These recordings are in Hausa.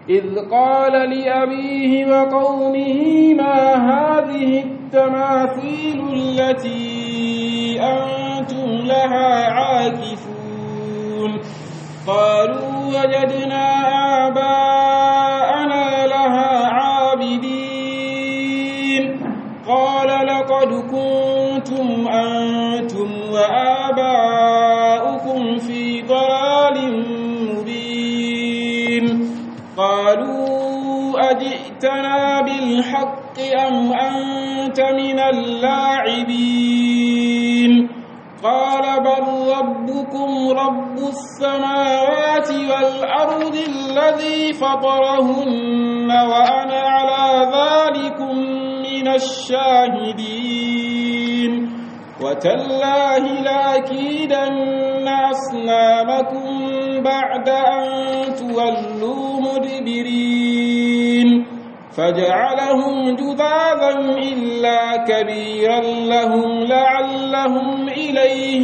إذ قال لأبيه وقومه ما هذه التماثيل التي أنتم لها عاكفون قالوا وجدنا آباءنا لها عابدين قال لقد كنتم أنتم وآباؤكم في ضلال مبين قالوا أجئتنا بالحق أم أنت من اللاعبين قال بل ربكم رب السماوات والأرض الذي فطرهن وأنا على ذلكم من الشاهدين وتالله لأكيدن أصنامكم بعد أن تولوا مدبرين فجعلهم جذاذا إلا كبيرا لهم لعلهم إليه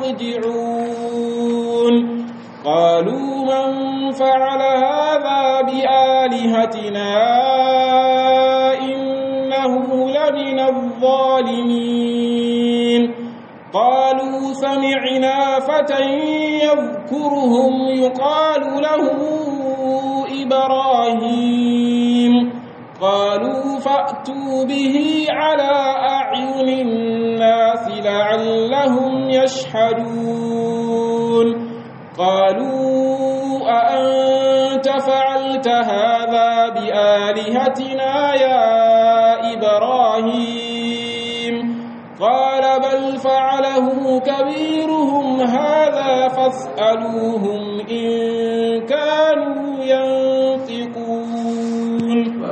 يرجعون قالوا من فعل هذا بآلهتنا إنه لمن الظالمين قالوا سمعنا فتى يذكرهم يقال له إبراهيم قالوا فأتوا به على أعين الناس لعلهم يشهدون قالوا أأنت فعلت هذا بآلهتنا يا إبراهيم قال بل فعله كبيرهم هذا فاسألوهم إن كانوا ينطقون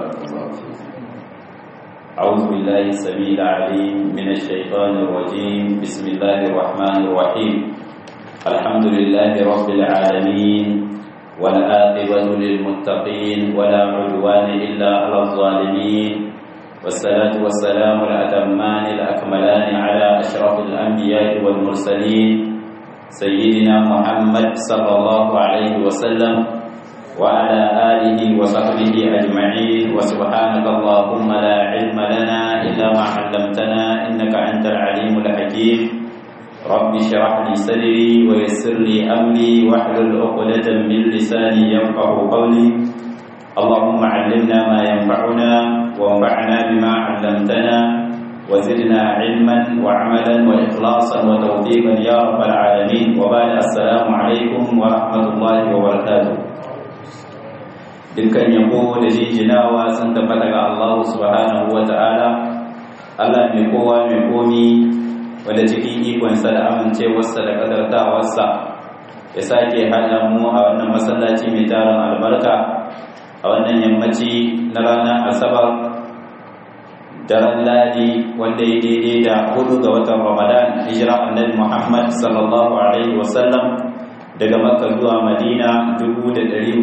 أعوذ بالله السميع العليم من الشيطان الرجيم بسم الله الرحمن الرحيم الحمد لله رب العالمين والعاقبة للمتقين ولا عدوان إلا على الظالمين والصلاة والسلام الأتمان الأكملان على أشرف الأنبياء والمرسلين سيدنا محمد صلى الله عليه وسلم وعلى آله وصحبه أجمعين وسبحانك اللهم لا علم لنا إلا ما علمتنا إنك أنت العليم الحكيم رب اشرح لي صدري ويسر لي أمري واحلل عقدة من لساني يفقه قولي اللهم علمنا ما ينفعنا وانفعنا بما علمتنا وزدنا علما وعملا وإخلاصا وتوفيقا يا رب العالمين وبعد السلام عليكم ورحمة الله وبركاته dukkan yabo da jinjinawa sun tabbata ga Allah subhanahu wa ta'ala Allah mai kowa mai komi wanda cikin ikonsa da amincewarsa da kadartawarsa ya sake haɗa mu a wannan masallaci mai tarin albarka a wannan yammaci na ranar asabar daren ladi wanda ya daidai da hudu ga watan ramadan hijira annabi muhammad sallallahu alaihi wasallam daga makka zuwa madina 447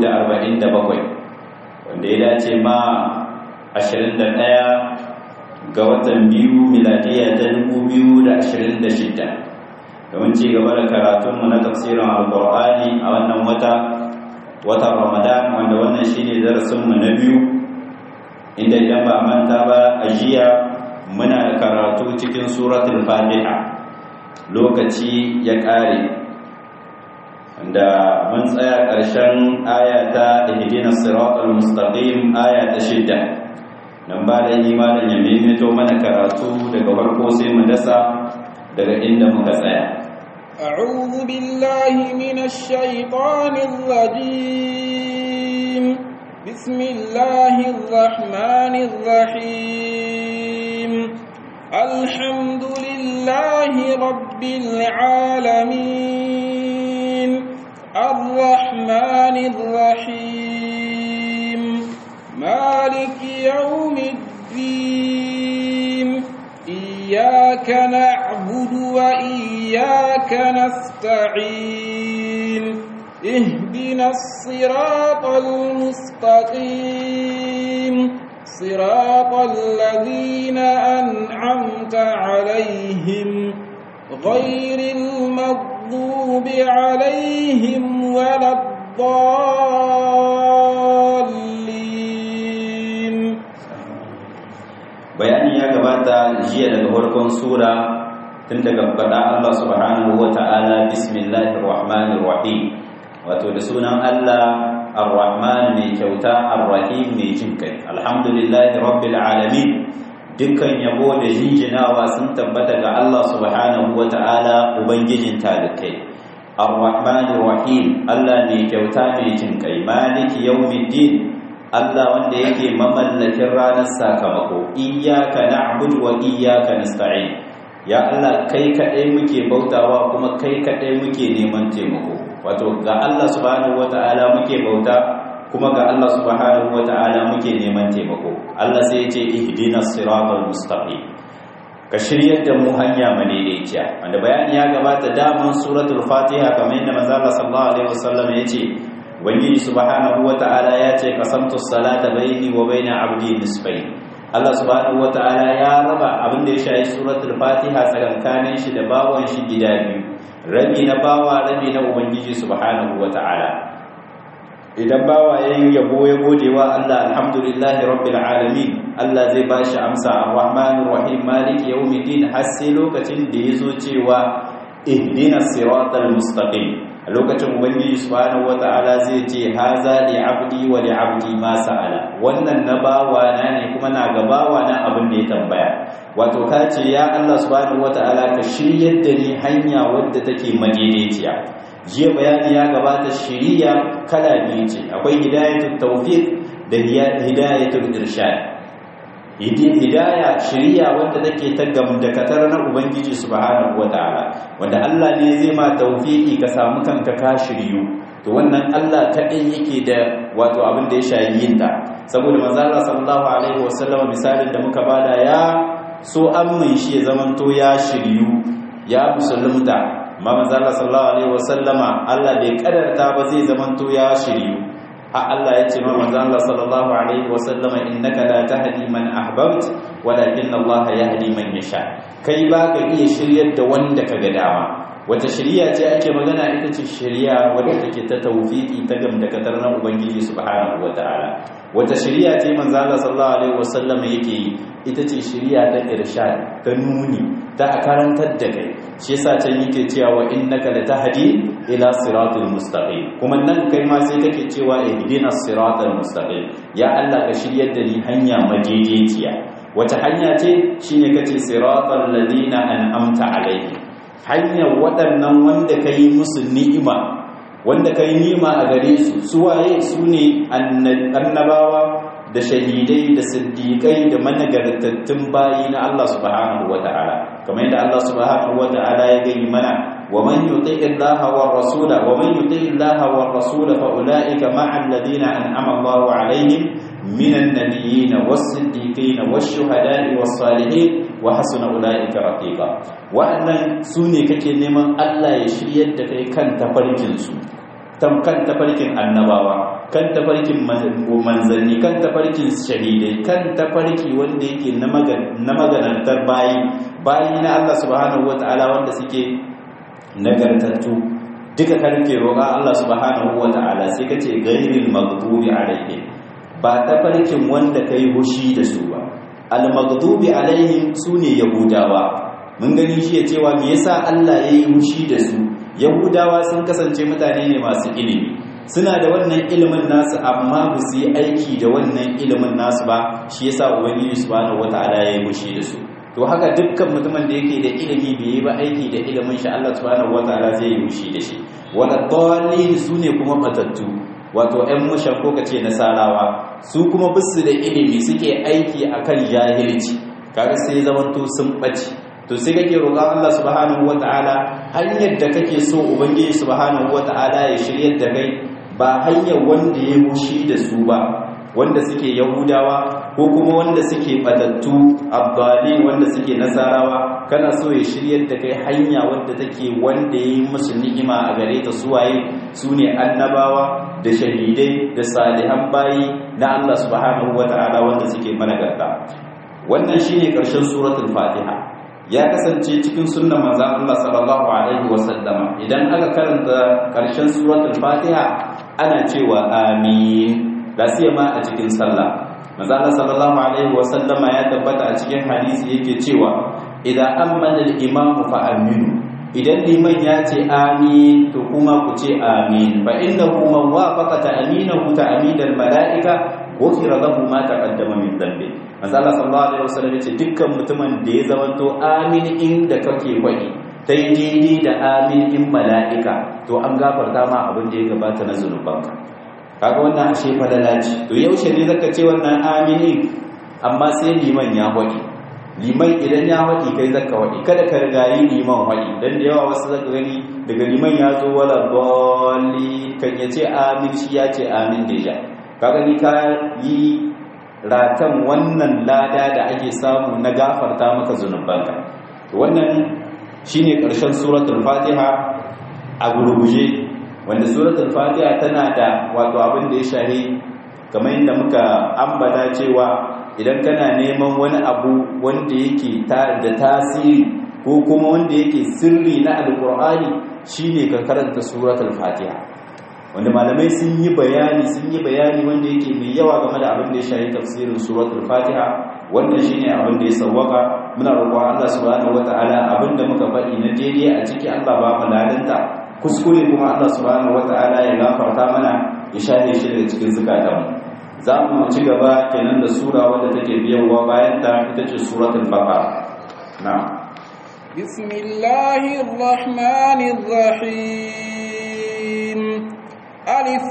wanda ya dace ma 21 ga watan biyu miladiya ta 2026 domin ci gaba da karatunmu na tafsirin alkur'ani a wannan wata watan ramadan wanda wannan shine darasinmu na biyu inda idan ba manta ba a jiya muna karatu cikin suratul fatiha lokaci ya ƙare da mun tsaya ƙarshen ayata ihdina siratal mustaqim aya ta shidda nan ba da imanin ya maimaito mana karatu daga farko sai mu dasa daga inda muka tsaya أعوذ بالله من الشيطان الرجيم بسم الله الرحمن الرحيم الحمد لله رب العالمين الرحمن الرحيم مالك يوم الدين إياك نعبد وإياك نستعين اهدنا الصراط المستقيم صراط الذين أنعمت عليهم غير المغضوب عليهم ولا الضالين gabata jiya daga farkon sura tun daga faɗa Allah subhanahu wa ta'ala bismillahir rahmanir rahim wato da sunan Allah ar-rahman mai kyauta ar-rahim mai jin kai alhamdulillahi rabbil alamin dukkan yabo da jinjinawa sun tabbata ga Allah subhanahu wa ta'ala ubangijin talikai ar-rahmanir rahim Allah mai kyauta mai jin kai maliki yawmiddin Allah wanda yake mamallakin ranar sakamako iyyaka na'budu wa iyyaka nasta'in ya Allah kai kadai muke bautawa kuma kai kadai muke neman taimako wato ga Allah subhanahu wata'ala muke bauta kuma ga Allah subhanahu wata'ala muke neman taimako Allah sai ya ce ihdinas siratal mustaqim ka shiryar da mu hanya madaidaiciya wanda bayani ya gabata daman suratul fatiha kamar yadda manzo Allah sallallahu alaihi wasallam ya ce ubangiji subhanahu wata'ala ya ce qasamtu salata baini wa baina abdi nisfain Allah subhanahu wata'ala ya raba abin da ya shayi suratul fatiha tsakankanin shi da bawan shi gida biyu rabi na bawa rabi na ubangiji subhanahu wata'ala idan bawa yayin yabo ya gode wa Allah alhamdulillahi rabbil alamin Allah zai bashi amsa arrahmanir rahim maliki yawmiddin har sai lokacin da yazo cewa ihdinas siratal mustaqim a lokacin ubangiji subhanahu wata'ala zai ce haza li abdi wa li abdi ma sa'ala wannan na bawa na ne kuma na ga bawa na abin da ya tambaya wato ka ce ya Allah subhanahu wata'ala ka shiryar da ni hanya wadda take madaidaiciya jiya bayani ya gabata shiriya kala biyu ce akwai hidayatul tawfiq da hidayatul irshad hidaya shiriya wanda take ta gamdakatar na ubangiji subhanahu wataala wanda Allah ne zai ma tawfiki ka samu kanka ka shiryu to wannan Allah kadai yake da wato abin da ya shayi yin ta saboda manzo Allah sallallahu alaihi wasallam misalin da muka bada ya so amin shi ya zamanto ya shiryu ya musulunta amma manzo Allah sallallahu alaihi wasallama Allah bai kadarta ba zai zamanto ya shiryu a Allah ya ce ma manzo Allah sallallahu alaihi wasallama innaka la tahdi man ahbabt walakin Allah yahdi man yasha kai ba ka iya shiryar da wanda ka ga dama wata shiriya ce ake magana ita ce shiriya wadda take ta tawfiki ta gamdakatar na ubangiji subhanahu wataala wata shiriya ce manzo Allah sallallahu alaihi wasallam yake yi ita ce shiriya ta irshad ta nuni ta karantar da kai shi yasa can yake cewa wa innaka latahdi ila siratal mustaqim kuma nan kai ma sai kake cewa ihdinas siratal mustaqim ya Allah ka shiryar da ni hanya madaidaiciya wata hanya ce shine kace siratal ladina an'amta alaihim hanyar waɗannan wanda ka yi musu ni'ima wanda ka yi ni'ima a gare su suwaye su ne annabawa da shahidai da siddiƙai da managartattun bayi na Allah subhanahu wa ta'ala kamar yadda Allah subhanahu wa ta'ala ya gani mana wa man yuti illaha wa rasula wa man yuti illaha wa rasula fa ulaika ma'a alladhina an'ama Allahu alaihim minan nabiyyin was-siddiqin wash-shuhada'i was-salihin wa hasuna ulaika rafiqa wa'annan sune kake neman Allah ya shiryar da kai kan tafarkin su kan tafarkin annabawa kan tafarkin manzanni kan tafarkin shahidai kan tafarki wanda yake na maganantar bayi bayi na Allah subhanahu wataala wanda suke nagartattu duka karke roƙa Allah subhanahu wataala sai kace ghairil maghdubi alaihim ba tafarkin wanda kai hushi da su ba al-maghdubi alaihim sune yahudawa mun gani shi ya cewa me yasa Allah yayi hushi da su yahudawa sun kasance mutane ne masu ilimi suna da wannan ilimin nasu amma ba su yi aiki da wannan ilimin nasu ba shi yasa ubangiji subhanahu wataala yayi hushi da su to haka dukkan mutumin da yake da ilimi bai yi ba aiki da ilimin shi Allah subhanahu wataala zai yi hushi da shi wala dallin sune kuma batattu wato ‘yan mushan ko kace nasarawa su kuma bisu da ilimi suke aiki akan jahilci kaga sai zamanto sun ɓace to sai kake roƙa Allah subhanahu wata'ala hanyar da kake so ubangiji subhanahu wata'ala ya shiryar da kai ba hanyar wanda ya mushi da su ba wanda suke yahudawa ko kuma wanda suke batattu abdali wanda suke nasarawa kana so ya shiryar da kai hanya wanda take wanda ya yi musu ni'ima a gare ta suwaye su ne annabawa da shahidai da salihan bayi na Allah subhanahu wata'ala wanda suke managarta wannan shine ƙarshen suratul fatiha ya kasance cikin sunnan manzon Allah sallallahu alaihi wasallama idan aka karanta ƙarshen suratul fatiha ana cewa amin da ma a cikin sallah manzo sallallahu alaihi wa sallama ya tabbata a cikin hadisi yake cewa idan amana al-imamu fa aminu idan liman ya ce amin to kuma ku ce amin fa innahu man wafaqa ta'minahu ta'minal mala'ika ghufira lahu ma taqaddama min dhanbi manzo Allah sallallahu alaihi wasallam yace dukkan mutumin da ya zamanto amin inda kake faɗi dai daidai da amin in mala'ika to an gafarta ma abin da ya gabata na zunubanka kaga wannan ashe falala ce to yaushe ne zaka ce wannan aminin amma sai liman ya faɗi liman idan ya waɗi kai zaka waɗi kada ka rigayi liman waɗi dan da yawa wasu zaka gani daga liman ya zo wala bolli kan ya ce amin shi ya ce amin deja ka gani ka yi ratan wannan lada da ake samu na gafarta maka zunubanka to wannan shine karshen suratul fatiha a gurguje wanda suratul fatiha tana da wato abin da ya shahi kamar yadda muka ambata cewa idan kana neman wani abu wanda yake da tasiri ko kuma wanda yake sirri na alkur'ani shine ka karanta suratul fatiha wanda malamai sun yi bayani sun yi bayani wanda yake mai yawa game da abin da ya shafi tafsirin suratul fatiha wannan shine abin da ya sawwaka muna roƙon Allah subhanahu wataala abin da muka faɗi na daidai a ciki Allah ba mu ladanta kuskure kuma Allah subhanahu wataala ya gafarta mana ya shafe shi daga cikin zukatanmu za mu ci gaba kenan da sura wadda take biyanwa bayan ta ita ce suratul baqara na bismillahir rahmanir rahim alif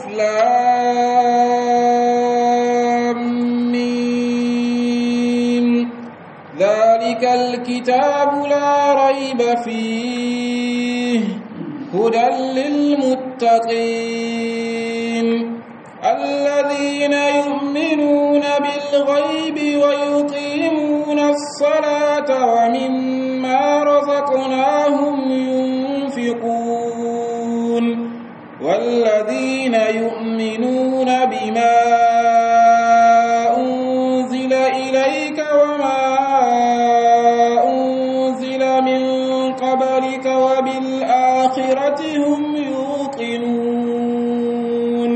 lam mim dhalikal kitabu la rayba fihi hudan lil muttaqin الذين يؤمنون بالغيب ويقيمون الصلاة ومما رزقناهم ينفقون والذين يؤمنون بما أنزل إليك وما أنزل من قبلك وبالآخرة هم يوقنون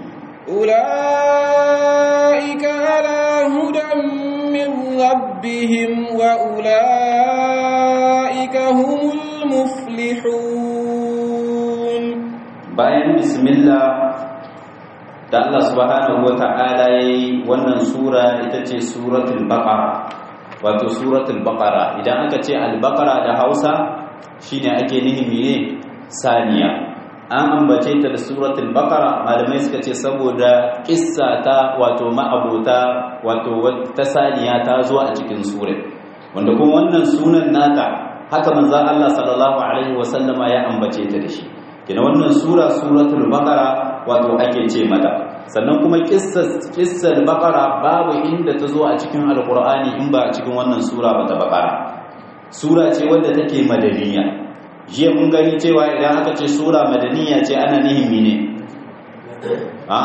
أولئك على هدى من ربهم وأولئك هم المفلحون bayan bismillah da Allah subhanahu wata'ala yayi wannan sura ita ce suratul baqara wato suratul baqara idan aka ce al-baqara da Hausa shine ake nihi mene saniya an ambace ta da suratul baqara malamai suka ce saboda kissa ta wato ma'abota wato ta saniya ta zo a cikin sura wanda kuma wannan sunan nata haka manzon Allah sallallahu alaihi wasallama ya ambace ta da shi kina wannan sura suratul baqara wato ake ce mata sannan kuma kissar kissar baqara babu inda ta zo a cikin alqur'ani in ba a cikin wannan sura ba ta baqara sura ce wadda take madaniya jiya mun gani cewa idan aka ce sura madaniya ce ana nihin mene ha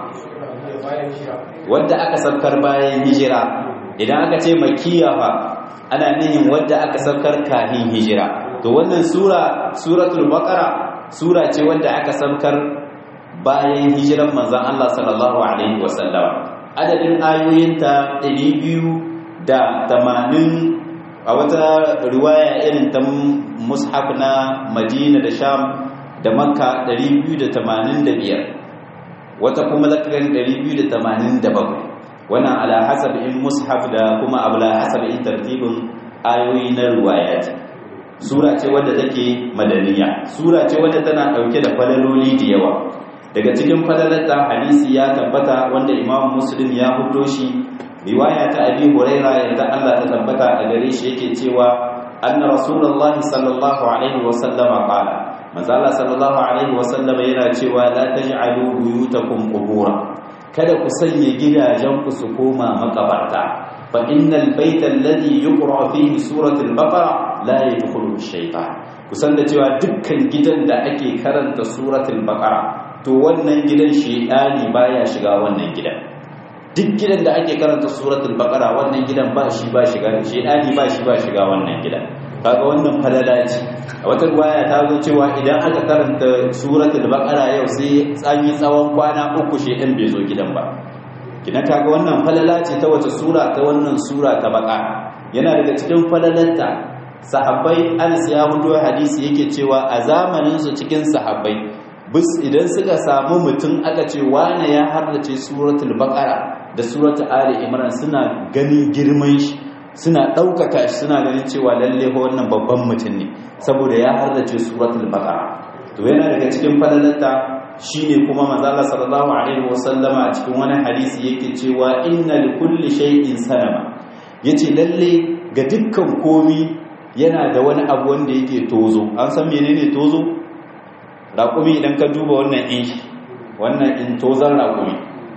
wadda aka saukar bayan hijira idan aka ce makiya fa ana nihin wadda aka saukar kafin hijira to wannan sura suratul baqara sura ce wadda aka saukar bayan hijiran manzon Allah sallallahu alaihi wasallam adadin ayoyinta 280 a wata riwaya irin ta mushaf na Madina da Sham da Makka 285 wata kuma zakarin 287 wannan ala hasab in mushaf da kuma abla hasab in tartibin ayoyi na riwayat sura ce wadda take madaniya sura ce wadda tana dauke da falaloli da yawa daga cikin falalarta hadisi ya tabbata wanda imam muslim ya fito shi riwaya ta abi huraira yadda Allah ta tabbata a gare shi yake cewa anna rasulullahi sallallahu alaihi wa sallama qala manzo Allah sallallahu alaihi wa sallama yana cewa la taj'alu buyutakum qubura kada ku sanya gidajen ku su koma makabarta fa innal baita alladhi yuqra fihi suratul baqara la yadkhulu shaytan kusan da cewa dukkan gidan da ake karanta suratul baqara to wannan gidan shaytani baya shiga wannan gidan duk gidan da ake karanta suratul baqara wannan gidan ba shi ba shiga shaytani ba shi ba shiga wannan gidan kaga wannan falala ce a wata riwaya ta zo cewa idan aka karanta suratul baqara yau sai tsanyi tsawon kwana uku shaytan bai zo gidan ba kina kaga wannan falala ce ta wace sura ta wannan sura ta baka yana daga cikin falalarta sahabbai Anas ya hudo hadisi yake cewa a zamanin su cikin sahabbai bis idan suka samu mutum aka ce wane ya harrace suratul baqara da suratul ali imran suna ganin girman shi suna ɗaukaka shi suna ganin cewa lalle wannan babban mutum ne saboda ya harrace suratul baqara to yana daga cikin falalarta shine kuma manzo Allah sallallahu alaihi wasallama a cikin wani hadisi yake cewa inna likulli shay'in sanama yace lalle ga dukkan komi yana da wani abu wanda yake tozo an san menene tozo raƙumi idan ka duba wannan in shi wannan in tozan raƙumi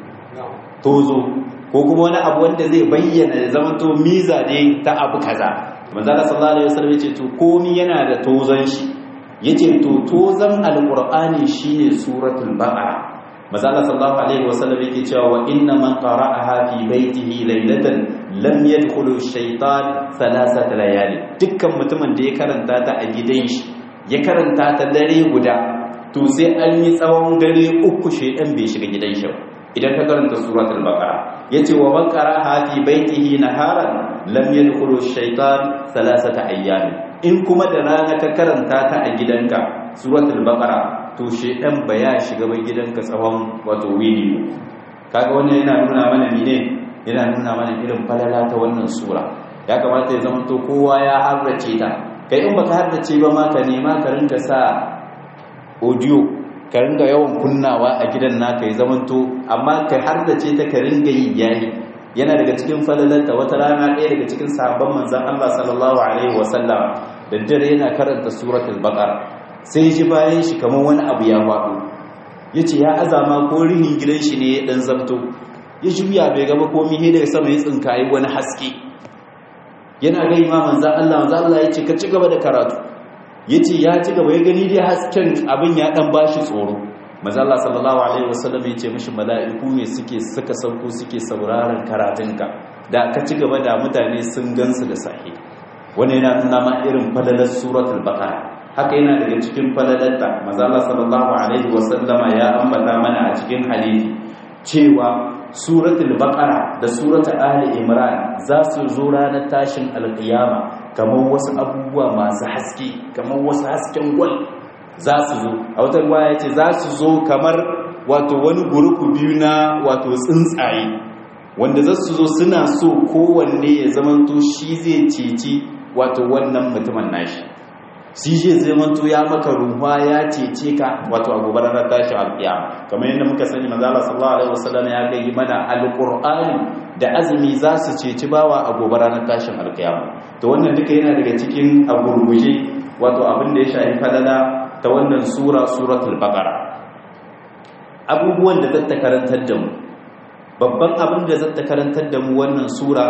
tozo ko kuma wani abu wanda zai bayyana da zama to miza ne ta abu kaza manzo Allah sallallahu alaihi wasallam yace to komi yana da tozan shi yace to tozan alqur'ani shine suratul baqara manzo Allah sallallahu alaihi wasallam yake cewa wa inna man qara'aha fi baitihi laylatan lam yadkhulu ash-shaytan thalathata layali dukkan mutumin da ya karanta ta a gidan shi ya karanta ta dare guda to sai an yi tsawon dare uku shedan bai shiga gidan shi idan ka karanta suratul baqara yace wa man qara'aha fi baitihi naharan lam yadkhulu ash-shaytan thalathata ayyam in kuma da rana ka karanta ta a gidanka suratul baqara to shedan ba ya shiga ba gidanka tsawon wato wini kaga wannan yana nuna mana mene yana nuna mana irin falala ta wannan sura ya kamata ya zama to kowa ya harrace ta kai in baka harrace ba ma ka nema ka rinka sa audio ka ringa yawan kunnawa a gidan naka ya zama to amma ka harrace ta ka ringa yi yayi yana daga cikin falalarta wata rana ɗaya daga cikin sahabban manzon Allah sallallahu alaihi wasallam da dare yana karanta suratul baqara sai ji bayan shi kamar wani abu ya faɗo ya ce ya azama ko rihin gidan shi ne ya ɗan zabto ya juya bai gaba komi he daga sama ya tsinkayi wani haske yana ga imaman za Allah manzo Allah ya ce ka ci gaba da karatu ya ce ya ci gaba ya gani dai hasken abin ya ɗan bashi tsoro manzo Allah sallallahu alaihi wasallam ya ce mishi mala'iku ne suke suka sauko suke sauraron karatunka da ka ci gaba da mutane sun gansu da sahi wani yana nuna ma irin falalar suratul baqara haka yana daga cikin falalatta mazala sallallahu alaihi wasallama ya ambata mana a cikin hadisi cewa suratul baqara da suratul ali imran za su zo ranar tashin alqiyama kamar wasu abubuwa masu haske kamar wasu hasken gwal za su zo a wata ruwaya ce za su zo kamar wato wani gurupu biyu na wato tsuntsaye wanda za su zo suna so kowanne ya zamanto shi zai ceci wato wannan mutumin nashi shi zai zamanto ya maka ruwa ya cece ka wato a gobe ranar tashi alƙiyama kamar yadda muka sani manzo Allah sallallahu alaihi wasallam ya ga mana alqur'ani da azumi za su ceci bawa a gobe ranar tashin alƙiyama to wannan duka yana daga cikin agurguje wato abin da ya shafi falala ta wannan sura suratul baqara abubuwan da zata karantar da mu babban abin da zata karantar da mu wannan sura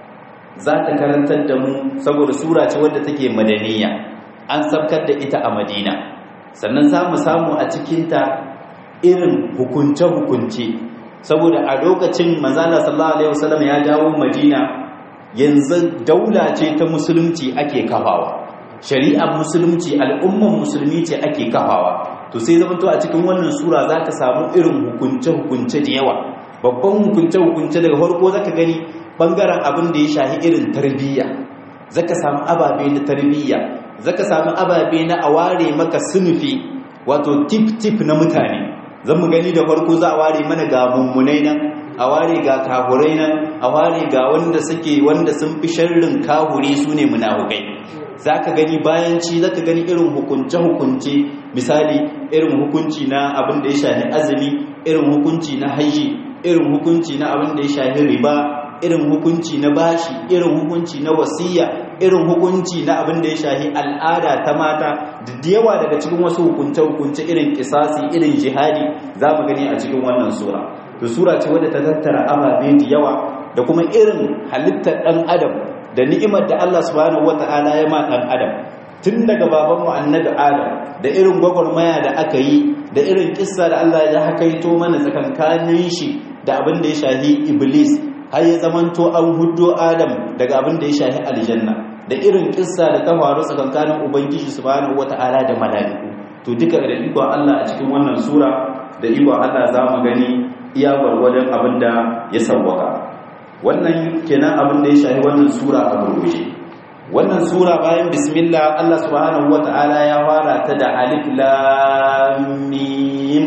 za ta karantar da mu saboda sura ce wadda take madaniya an sabkar da ita a madina sannan za mu samu a cikinta irin hukunce-hukunce saboda a lokacin manzana sallallahu alaihi wasallam ya dawo madina yanzu daula ce ta musulunci ake kafawa shari'ar musulunci al'umman musulmi ce ake kafawa to sai zama to a cikin wannan sura za ka samu irin hukunce-hukunce da yawa babban hukunce-hukunce daga farko za ka gani ɓangaren abin da ya shahi irin tarbiyya za ka samu ababe na tarbiyya zaka samu ababe na a ware maka sunufi wato tip-tip na mutane zan mu gani da farko za a ware mana ga mummunai nan a ware ga kahurai nan a ware ga wanda suke wanda sun fi sharrin kahuri su ne munafukai za ka gani bayan ci za ka gani irin hukunce-hukunce misali irin hukunci na abin da ya shahi azumi irin hukunci na haji irin hukunci na abin da ya shahi riba irin hukunci na bashi irin hukunci na wasiya irin hukunci na abin da ya shahi al'ada ta mata da yawa daga cikin wasu hukunce-hukunce irin kisasi irin jihadi za mu gani a cikin wannan sura to sura ce wadda ta tattara ababe da yawa da kuma irin halittar ɗan adam da ni'imar da Allah subhanahu wata'ala ya ma ɗan adam tun daga babanmu annabi adam da irin gwagwarmaya da aka yi da irin kissa da Allah ya hakaito mana tsakankanin shi da abin da ya shahi iblis har ya zamanto an huddo adam daga abin da ya shahi aljanna da irin kissa da ta faru tsakankanin ubangiji subhanahu wata'ala da mala'iku to duka da ikon Allah a cikin wannan sura da ikon Allah za mu gani iya gwargwadon abin da ya sauwaka wannan kenan abin da ya shahi wannan sura a gurguje wannan sura bayan bismillah Allah subhanahu wata'ala ya fara ta da alif lam mim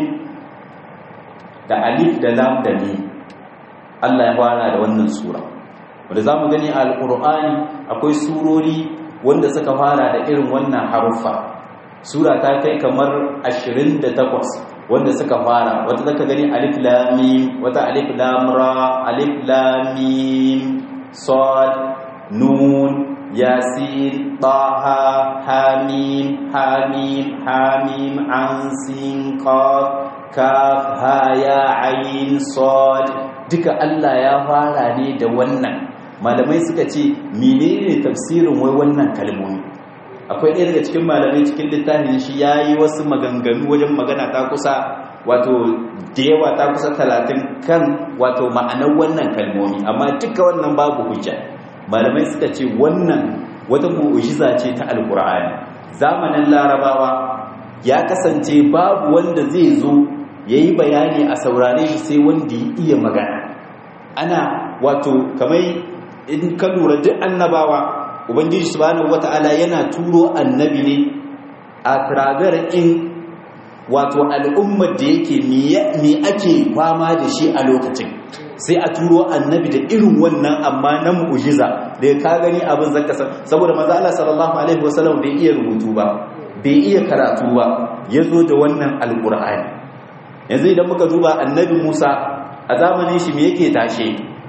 da alif da lam da mim Allah ya fara da wannan sura wanda zamu gani a alqur'ani akwai surori wanda suka fara da irin wannan haruffa sura ta kai kamar 28 wanda suka fara wata zaka gani alif lam mim wata alif lam ra alif lam mim sad nun yasin taha hamim hamim hamim an sin qaf kaf ha ya ain sad duka Allah ya fara ne da wannan malamai suka ce menene tafsirin wai wannan kalmomi akwai ɗaya daga cikin malamai cikin littafin shi ya yi wasu maganganu wajen magana ta kusa wato da yawa ta kusa talatin kan wato ma'anar wannan kalmomi amma duka wannan babu hujja malamai suka ce wannan wata mu'ujiza ce ta alkur'ani zamanin larabawa ya kasance babu wanda zai zo ya yi bayani a saurare shi sai wanda ya iya magana ana wato kamar in ka lura duk annabawa ubangiji subhanahu wata'ala yana turo annabi ne a tiragar in wato al'ummar da yake me ake fama da shi a lokacin sai a turo annabi da irin wannan amma na mu'jiza da ya ka gani abin zaka san saboda manzo Allah sallallahu alaihi wasallam bai iya rubutu ba bai iya karatu ba yazo da wannan alqur'ani yanzu idan muka duba annabi Musa a zamanin shi me yake tashe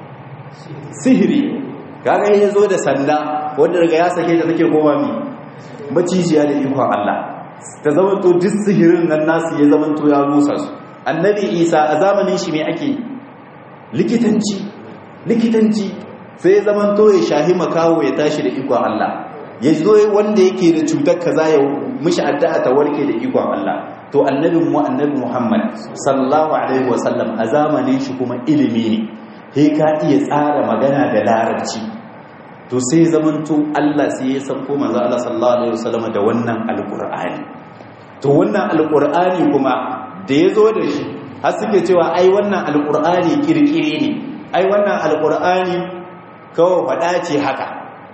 sihiri kaga ya zo da sanda wanda daga ya sake ta take kowa mi macijiya da ikon Allah ta zamanto duk sihirin nan nasu ya zamanto ya rusa su annabi isa a zamanin shi mai ake likitanci likitanci sai ya zamanto ya shahi makawo ya tashi da ikon Allah ya zo wanda yake da cutar kaza ya mishi addu'a ta warke da ikon Allah to annabin mu annabi Muhammad sallallahu alaihi wasallam a zamanin shi kuma ilimi ne sai ka iya tsara magana da larabci to sai zamanto Allah sai ya sauko manzo Allah sallallahu alaihi wasallam da wannan alqur'ani to wannan alqur'ani kuma da yazo da shi har suke cewa ai wannan alqur'ani kirkire ne ai wannan alqur'ani kawai fada ce haka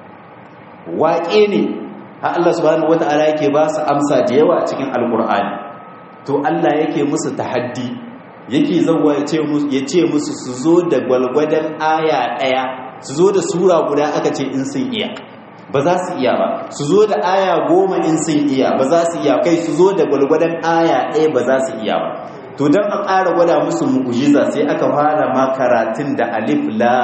waƙe ne har Allah subhanahu wataala yake ba su amsa da yawa a cikin alqur'ani to Allah yake musu tahaddi yake zauwa ya ce musu su zo da gwalgwadon aya ɗaya su zo da sura guda aka ce in sun iya ba za su iya ba su zo da aya goma in sun iya ba za su iya kai su zo da gwalgwadon aya ɗaya ba za su iya ba to don a ƙara gwada musu mu'ujiza sai aka fara ma karatun da alif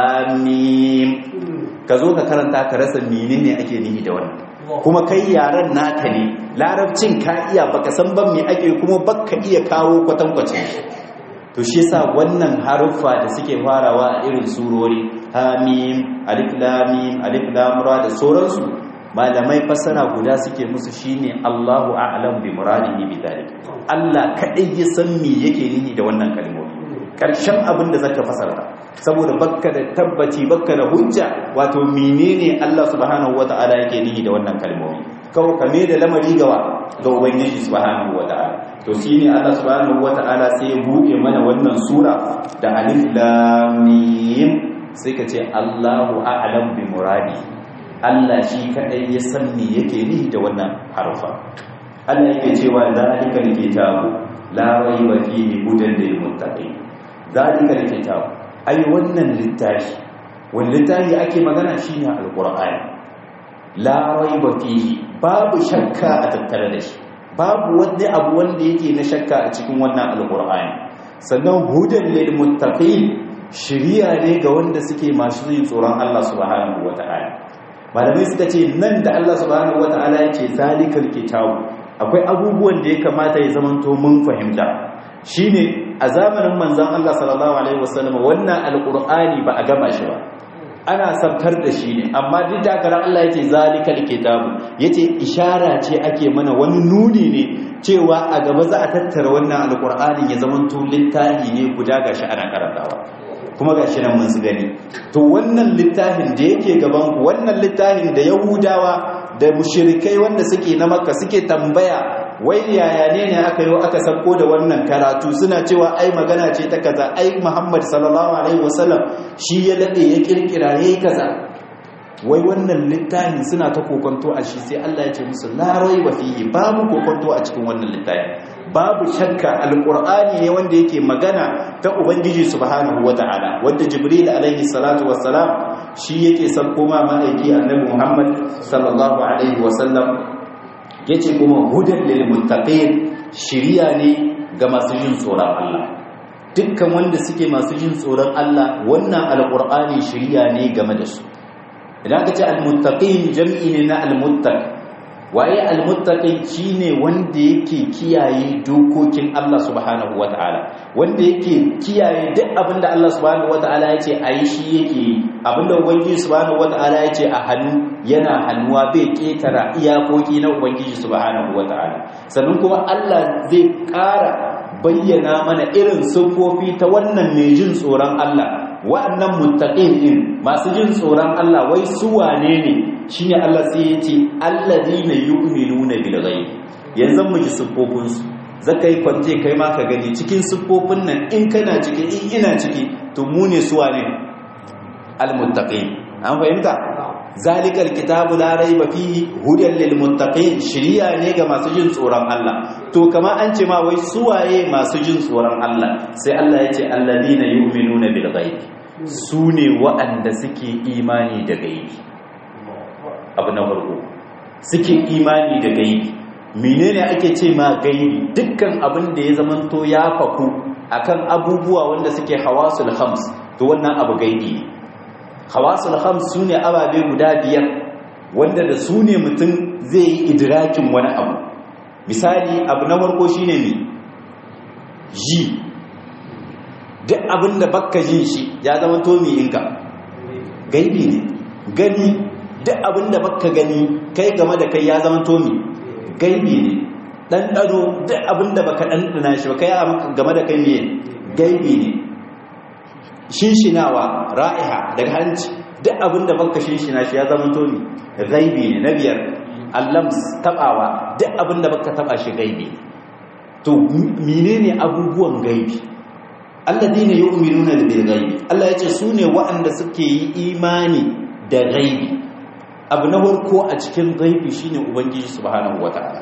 lamim ka zo ka karanta ka rasa menene ake nihi da wannan kuma kai yaran naka ne larabcin ka iya baka san ban me ake kuma baka iya kawo kwatankwacin to shi yasa wannan haruffa da suke farawa a irin surori hamim alif lam mim alif lam ra da sauransu malamai fasara guda suke musu shine Allahu a'lam bi muradihi bi dhalik Allah kadai ya san me yake nihi da wannan kalmomi karshen abin da zaka fasara saboda bakka da tabbaci bakka da hujja wato menene Allah subhanahu wataala yake nihi da wannan kalmomi kawai kame da lamari gawa ga ubangiji subhanahu wataala to shine Allah subhanahu wataala sai ya buɗe mana wannan sura da alif lam mim sai ka ce Allahu a'lam bi muradi Allah shi kadai ya san me yake nihi da wannan harfa Allah yake cewa zalika alkitabu la rayba fihi hudan lil muttaqin zalika alkitabu ai wannan littafi wannan littafi ake magana shine alqur'ani la rayba fihi babu shakka a tattare da shi babu wani abu wanda yake na shakka a cikin wannan alqur'ani sannan hudan lil muttaqin shiriya ne ga wanda suke masu yin tsoron Allah subhanahu wata'ala malamai suka ce nan da Allah subhanahu wata'ala yake zalikal kitabu akwai abubuwan da ya kamata ya zamanto mun fahimta shine a zamanin manzon Allah sallallahu alaihi wasallam wannan alqur'ani ba a gama shi ba ana sabkar da shi ne amma duk da haka Allah yake zalikal kitabu yace ishara ce ake mana wani nuni ne cewa a gaba za a tattara wannan alqur'ani ya zamanto littafi ne guda gashi ana karantawa kuma ga shi nan mun su gani to wannan littafin da yake gaban ku wannan littafin da yahudawa da mushrikai wanda suke na makka suke tambaya wai yaya ne ne aka yi aka sako da wannan karatu suna cewa ai magana ce ta kaza ai Muhammad sallallahu alaihi wasallam shi ya lade ya kirkira yayi kaza wai wannan littafin suna ta kokonto a shi sai Allah ya ce musu la raiba fihi babu kokonto a cikin wannan littafin babu shakka alqur'ani ne wanda yake magana ta ubangiji subhanahu wataala wanda jibril alaihi salatu wassalam shi yake sauko ma ma'aiki annabi Muhammad sallallahu alaihi wasallam yace kuma hudan lil muttaqin shiriya ne ga masu jin tsoron Allah dukkan wanda suke masu jin tsoron Allah wannan alqur'ani shiriya ne game da su idan ka ce almuttaqin jam'i ne na almuttaq waye almuttaqin shine wanda yake kiyaye dokokin Allah subhanahu wataala wanda yake kiyaye duk abinda Allah subhanahu wataala yace ayi shi yake abinda ubangiji subhanahu wataala yace a hannu yana hannuwa bai ketara iyakoki na ubangiji subhanahu wataala sannan kuma Allah zai ƙara bayyana mana irin siffofi ta wannan mai jin tsoron Allah wa'annan muttaqin din masu jin tsoron Allah wai su wane ne shine Allah sai ya ce alladina yu'minuna bil ghaib yanzu mu ji siffofin su zaka yi kwance kai ma ka gani cikin siffofin nan in kana ciki in ina ciki to mu ne su wane al muttaqin an fahimta zalikal kitabu la raiba fihi hudan lil muttaqin shiriya ne ga masu jin tsoron Allah to kamar an ce ma wai suwaye masu jin tsoron Allah sai Allah ya ce alladina yu'minuna bil ghaib su ne waɗanda suke imani da gaibi abu na farko suke imani da gaibi menene ake ce ma gaibi dukkan abin da ya zamanto ya faku akan abubuwa wanda suke hawasul khams to wannan abu gaibi ne hawasul khams sune ababe guda biyar wanda da su ne mutum zai yi idrakin wani abu misali abu na farko shine ne ji duk abin da bakka jin shi ya zama to mi inka gaibi ne gani duk abin da bakka gani kai game da kai ya zama to mi gaibi ne ɗanɗano duk abin da baka ɗanɗana shi ba kai game da kai ne gaibi ne shinshinawa ra'iha daga hanci duk abin da baka shinshina shi ya zama to mi gaibi ne na biyar allams tabawa duk abin da baka taba shi gaibi to menene abubuwan gaibi alladine yu'minuna bil ghaibi Allah yace su ne waɗanda suke yi imani da gaibi abu na farko a cikin gaibi shine ubangiji subhanahu wataala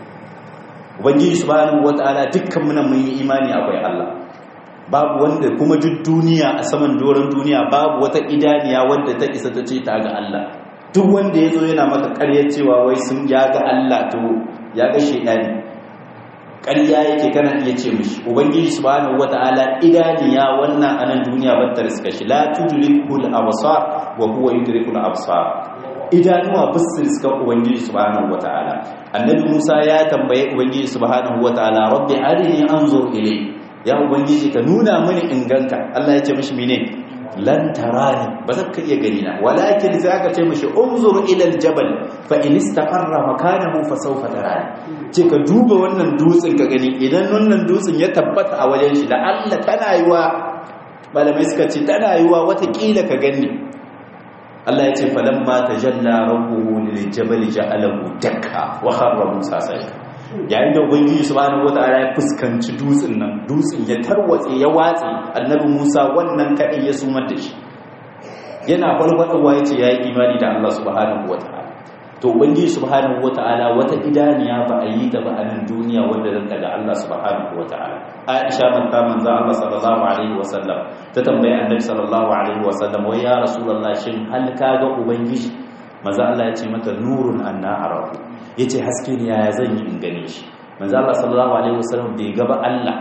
ubangiji subhanahu wataala dukkan muna mun yi imani akwai Allah babu wanda kuma duk duniya a saman doron duniya babu wata idaniya wanda ta isa ta ce ta ga Allah duk wanda ya zo yana maka ƙaryar cewa wai sun ya ga Allah to ya ga shaidani ƙarya yake kana iya ce mishi ubangiji subhanahu wata'ala idaniya wannan anan duniya battar suka shi la tudrikul absar wa huwa yudrikul absar idanuwa bisu suka ubangiji subhanahu wata'ala annabi Musa ya tambaye ubangiji subhanahu wata'ala rabbi arini anzur ilay ya ubangiji ka nuna mini inganka Allah ya ce mishi mene lan tarani ba za ka iya gani na walakin sai aka ce mishi unzur ila aljabal fa in istaqarra makanahu fa sawfa tarani ce ka duba wannan dutsen ka gani idan wannan dutsen ya tabbata a wajen shi da Allah tana yiwa malamai suka ce tana yiwa wata kila ka gani Allah ya ce falamma tajalla rabbuhu liljabal ja'alahu dakka wa kharra musa sayka yayin da ubangiji subhanahu wataala ya fuskanci dutsen nan dutsen ya tarwatse ya watse annabi Musa wannan kadai ya sumar da shi yana farfadowa yace yayi imani da Allah subhanahu wataala to ubangiji subhanahu wataala wata idaniya ba a yi ta ba a nan duniya wanda zan daga Allah subhanahu wataala Aisha manta manzo Allah sallallahu alaihi wasallam ta tambaye annabi sallallahu alaihi wasallam wai ya rasulullah shin hal kaga ubangiji manzo Allah ya ce mata nurun anna arahu yace haske ne yaya zan yi in gane shi manzo Allah sallallahu alaihi wasallam bai gaba Allah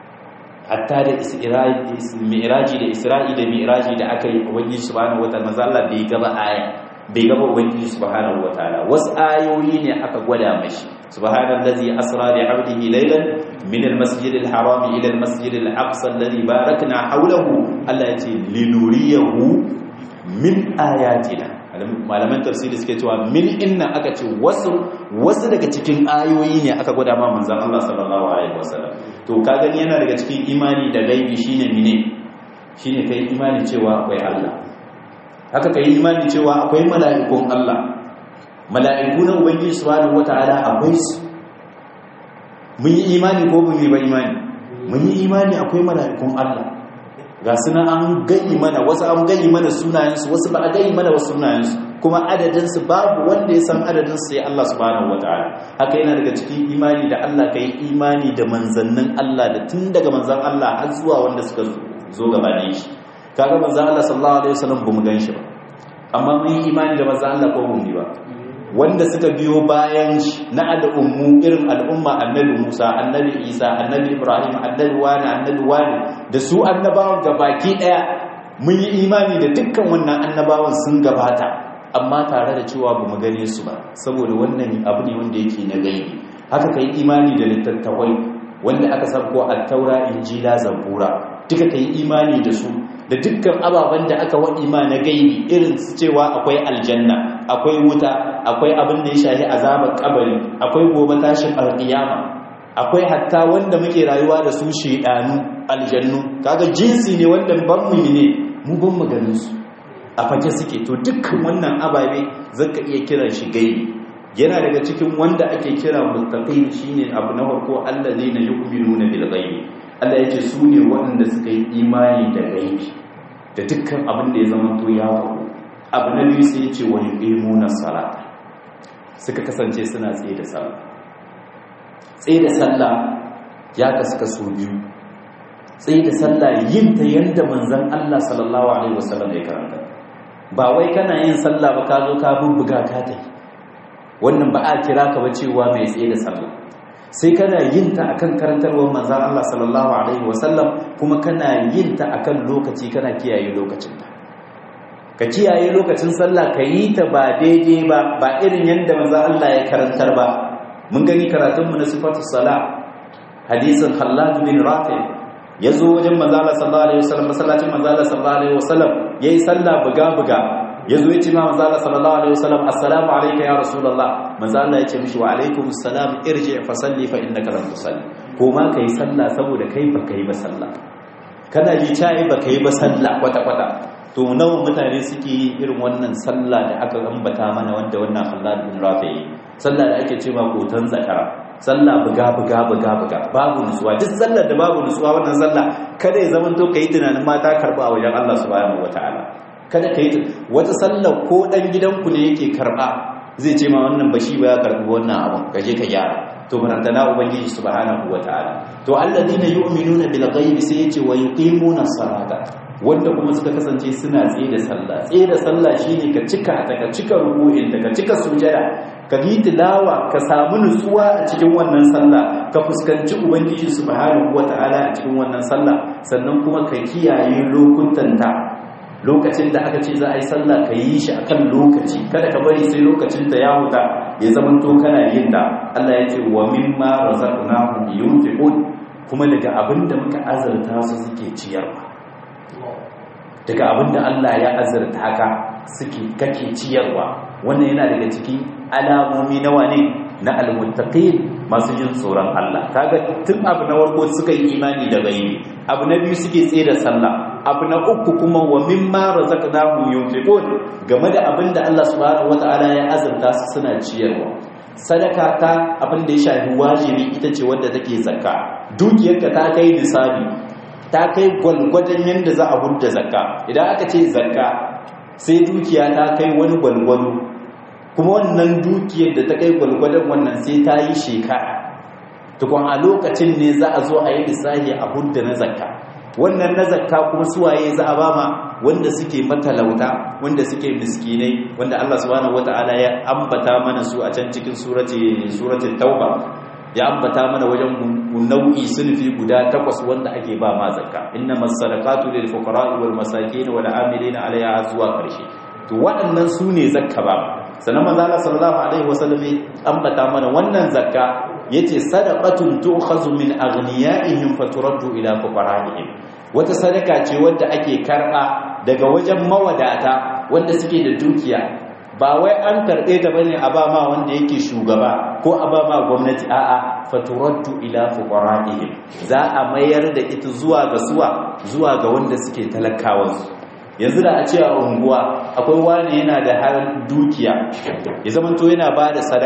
hatta da mi'raji da isra'i da mi'raji da aka yi ubangiji subhanahu wataala manzo Allah bai gaba aya bai gaba ubangiji subhanahu wataala wasu ayoyi ne aka gwada mashi subhanallazi asra bi 'abdihi laylan min al-masjid al-haram ila al-masjid al-aqsa alladhi barakna hawlahu Allah yace linuriyahu min ayatina malaman tafsiri suke cewa min inna aka ce wasu wasu daga cikin ayoyi ne aka gwada ma manzon Allah sallallahu alaihi wasallam to ka gani yana daga cikin imani da gaibi shine mine shine kai imani cewa akwai Allah haka kai imani cewa akwai mala'ikun Allah mala'iku na ubangiji subhanahu wataala akwai su mun yi imani ko mun yi ba imani mun yi imani akwai mala'ikun Allah ga suna an gani mana wasu an gani mana sunayensu wasu ba a gani mana wasu sunayensu kuma adadinsu babu wanda ya san adadinsu sai Allah subhanahu wataala haka yana daga cikin imani da Allah kai imani da manzannin Allah da tun daga manzan Allah har zuwa wanda suka zo gabanin shi kaga manzan Allah sallallahu alaihi wasallam bamu gan shi ba amma mun yi imani da manzan Allah ko mun yi ba wanda suka biyo bayan shi na al'ummu irin al'umma annabi Musa annabi Isa annabi Ibrahim annabi wani annabi wani da su annabawan gabaki daya mun yi imani da dukkan wannan annabawan sun gabata amma tare da cewa ba mu gane su ba saboda wannan abu ne wanda yake na gaibi haka kai imani da littattafai wanda aka sabko at-taura injila zabura duka kai imani da su da dukkan ababen da aka waɗi ma na gaibi irin cewa akwai aljanna akwai wuta akwai abin da ya shahi azabar kabari akwai gobe tashin alƙiyama akwai hatta wanda muke rayuwa da su shedanu aljannu kaga jinsi ne wanda ban mu ne mu ban mu ganin su a fake suke to dukkan wannan ababe zaka iya kiran shi gaibi yana daga cikin wanda ake kira muttaqin shine abu na farko allazina yu'minuna bil ghaibi Allah yake su ne waɗanda suka yi imani da gaibi da dukkan abin da ya zama to ya faru abu na biyu sai ce wa yuqimuna salata suka kasance suna tsaye da sallah tsaye da sallah ya kasu kaso biyu tsaye da sallah yin ta yanda manzon Allah sallallahu alaihi wasallam ya karanta ba wai kana yin sallah ba ka zo ka bubbuga ka tai wannan ba a kira ka ba cewa mai tsaye da sallah sai kana yin ta akan karantarwar manzon Allah sallallahu alaihi wasallam kuma kana yin ta akan lokaci kana kiyaye lokacin ta ka kiyaye lokacin sallah ka yi ta ba daidai ba ba irin yadda manzon Allah ya karantar ba mun gani karatunmu na sifatu sala hadisin Khallad bin Rafi ya zo wajen manzala sallallahu alaihi wasallam masallacin manzala sallallahu alaihi wasallam yayi sallah buga buga ya zo ya ce ma manzala sallallahu alaihi wasallam assalamu alayka ya rasulullah manzala ya ce mishi wa alaikum assalam irji fa salli fa innaka lam tusalli ko ma kai sallah saboda kai ba kai ba sallah kana ji cai ba kai ba sallah kwata kwata to nawa mutane suke yi irin wannan sallah da aka ambata mana wanda wannan Khallad bin Rafi sallah da ake cewa kotan zakara sallah buga buga buga buga babu nutsuwa duk sallar da babu nutsuwa wannan sallah kada ya zama to kai tunanin mata karba a wajen Allah subhanahu wataala kada kai wata sallar ko dan gidanku ne yake karba zai ce ma wannan bashi ba ya karbi wannan abun kaje ka gyara to barantana ubangiji subhanahu wataala to alladina yu'minuna bil ghaibi sai yace wa yuqimuna salata wanda kuma suka kasance suna tsaye da sallah tsaye da sallah shine ka cika ta ka cika ruku'in ka cika sujada ka yi tilawa ka samu nutsuwa a cikin wannan sallah ka fuskanci ubangiji subhanahu wata'ala a cikin wannan sallah sannan kuma ka kiyaye lokutan ta lokacin da aka ce za a yi sallah ka yi shi akan lokaci kada ka bari sai lokacin ta ya huta ya zama to kana yin ta Allah ya ce wa mimma razaqnahum yunfiqun kuma daga abinda muka azurta su suke ciyarwa daga abinda Allah ya azurta haka suke kake ciyarwa wannan yana daga cikin alamomi nawa ne na almuttaqin masu jin tsoron Allah kaga tun abu na farko suka yi imani da gaibi abu na biyu suke tsaye da sallah abu na uku kuma wa mimma razaqnahum yunfiqun game da abin da Allah subhanahu wataala ya azurta su suna ciyarwa sadaka ta abin da ya shafi wajibi ita ce wadda take zakka dukiyarka ta kai nisabi ta kai gwalgwadon yadda za a hudda zakka idan aka ce zakka sai dukiya ta kai wani gwalgwado kuma wannan dukiyar da ta kai gwalgwadon wannan sai ta yi shekara tukun a lokacin ne za a zo a yi lissahi a hudda na zakka wannan na zakka kuma suwaye za a ba ma wanda suke matalauta wanda suke miskinai wanda Allah subhanahu wata'ala ya ambata mana su a can cikin surati suratul tauba ya ambata mana wajen nau'i sunfi guda takwas wanda ake ba ma zakka innamas sadaqatu lil fuqara'i wal masakin wal amilina 'alayha zuwa karshe to waɗannan su ne zakka ba sannan manzo Allah sallallahu alaihi wasallam ambata mana wannan zakka yace sadaqatun tu'khazu min aghniyaihim faturaddu ila fuqara'ihim wata sadaka ce wanda ake karba daga wajen mawadata wanda suke da dukiya ba wai an karɓe ta bane a ba ma wanda yake shugaba ko a ba ma gwamnati a'a faturaddu ila fuqara'ihim za a mayar da ita zuwa ga suwa zuwa ga wanda suke talakawan yanzu da a ce a unguwa akwai wani yana da har dukiya ya zama to yana ba da sadaka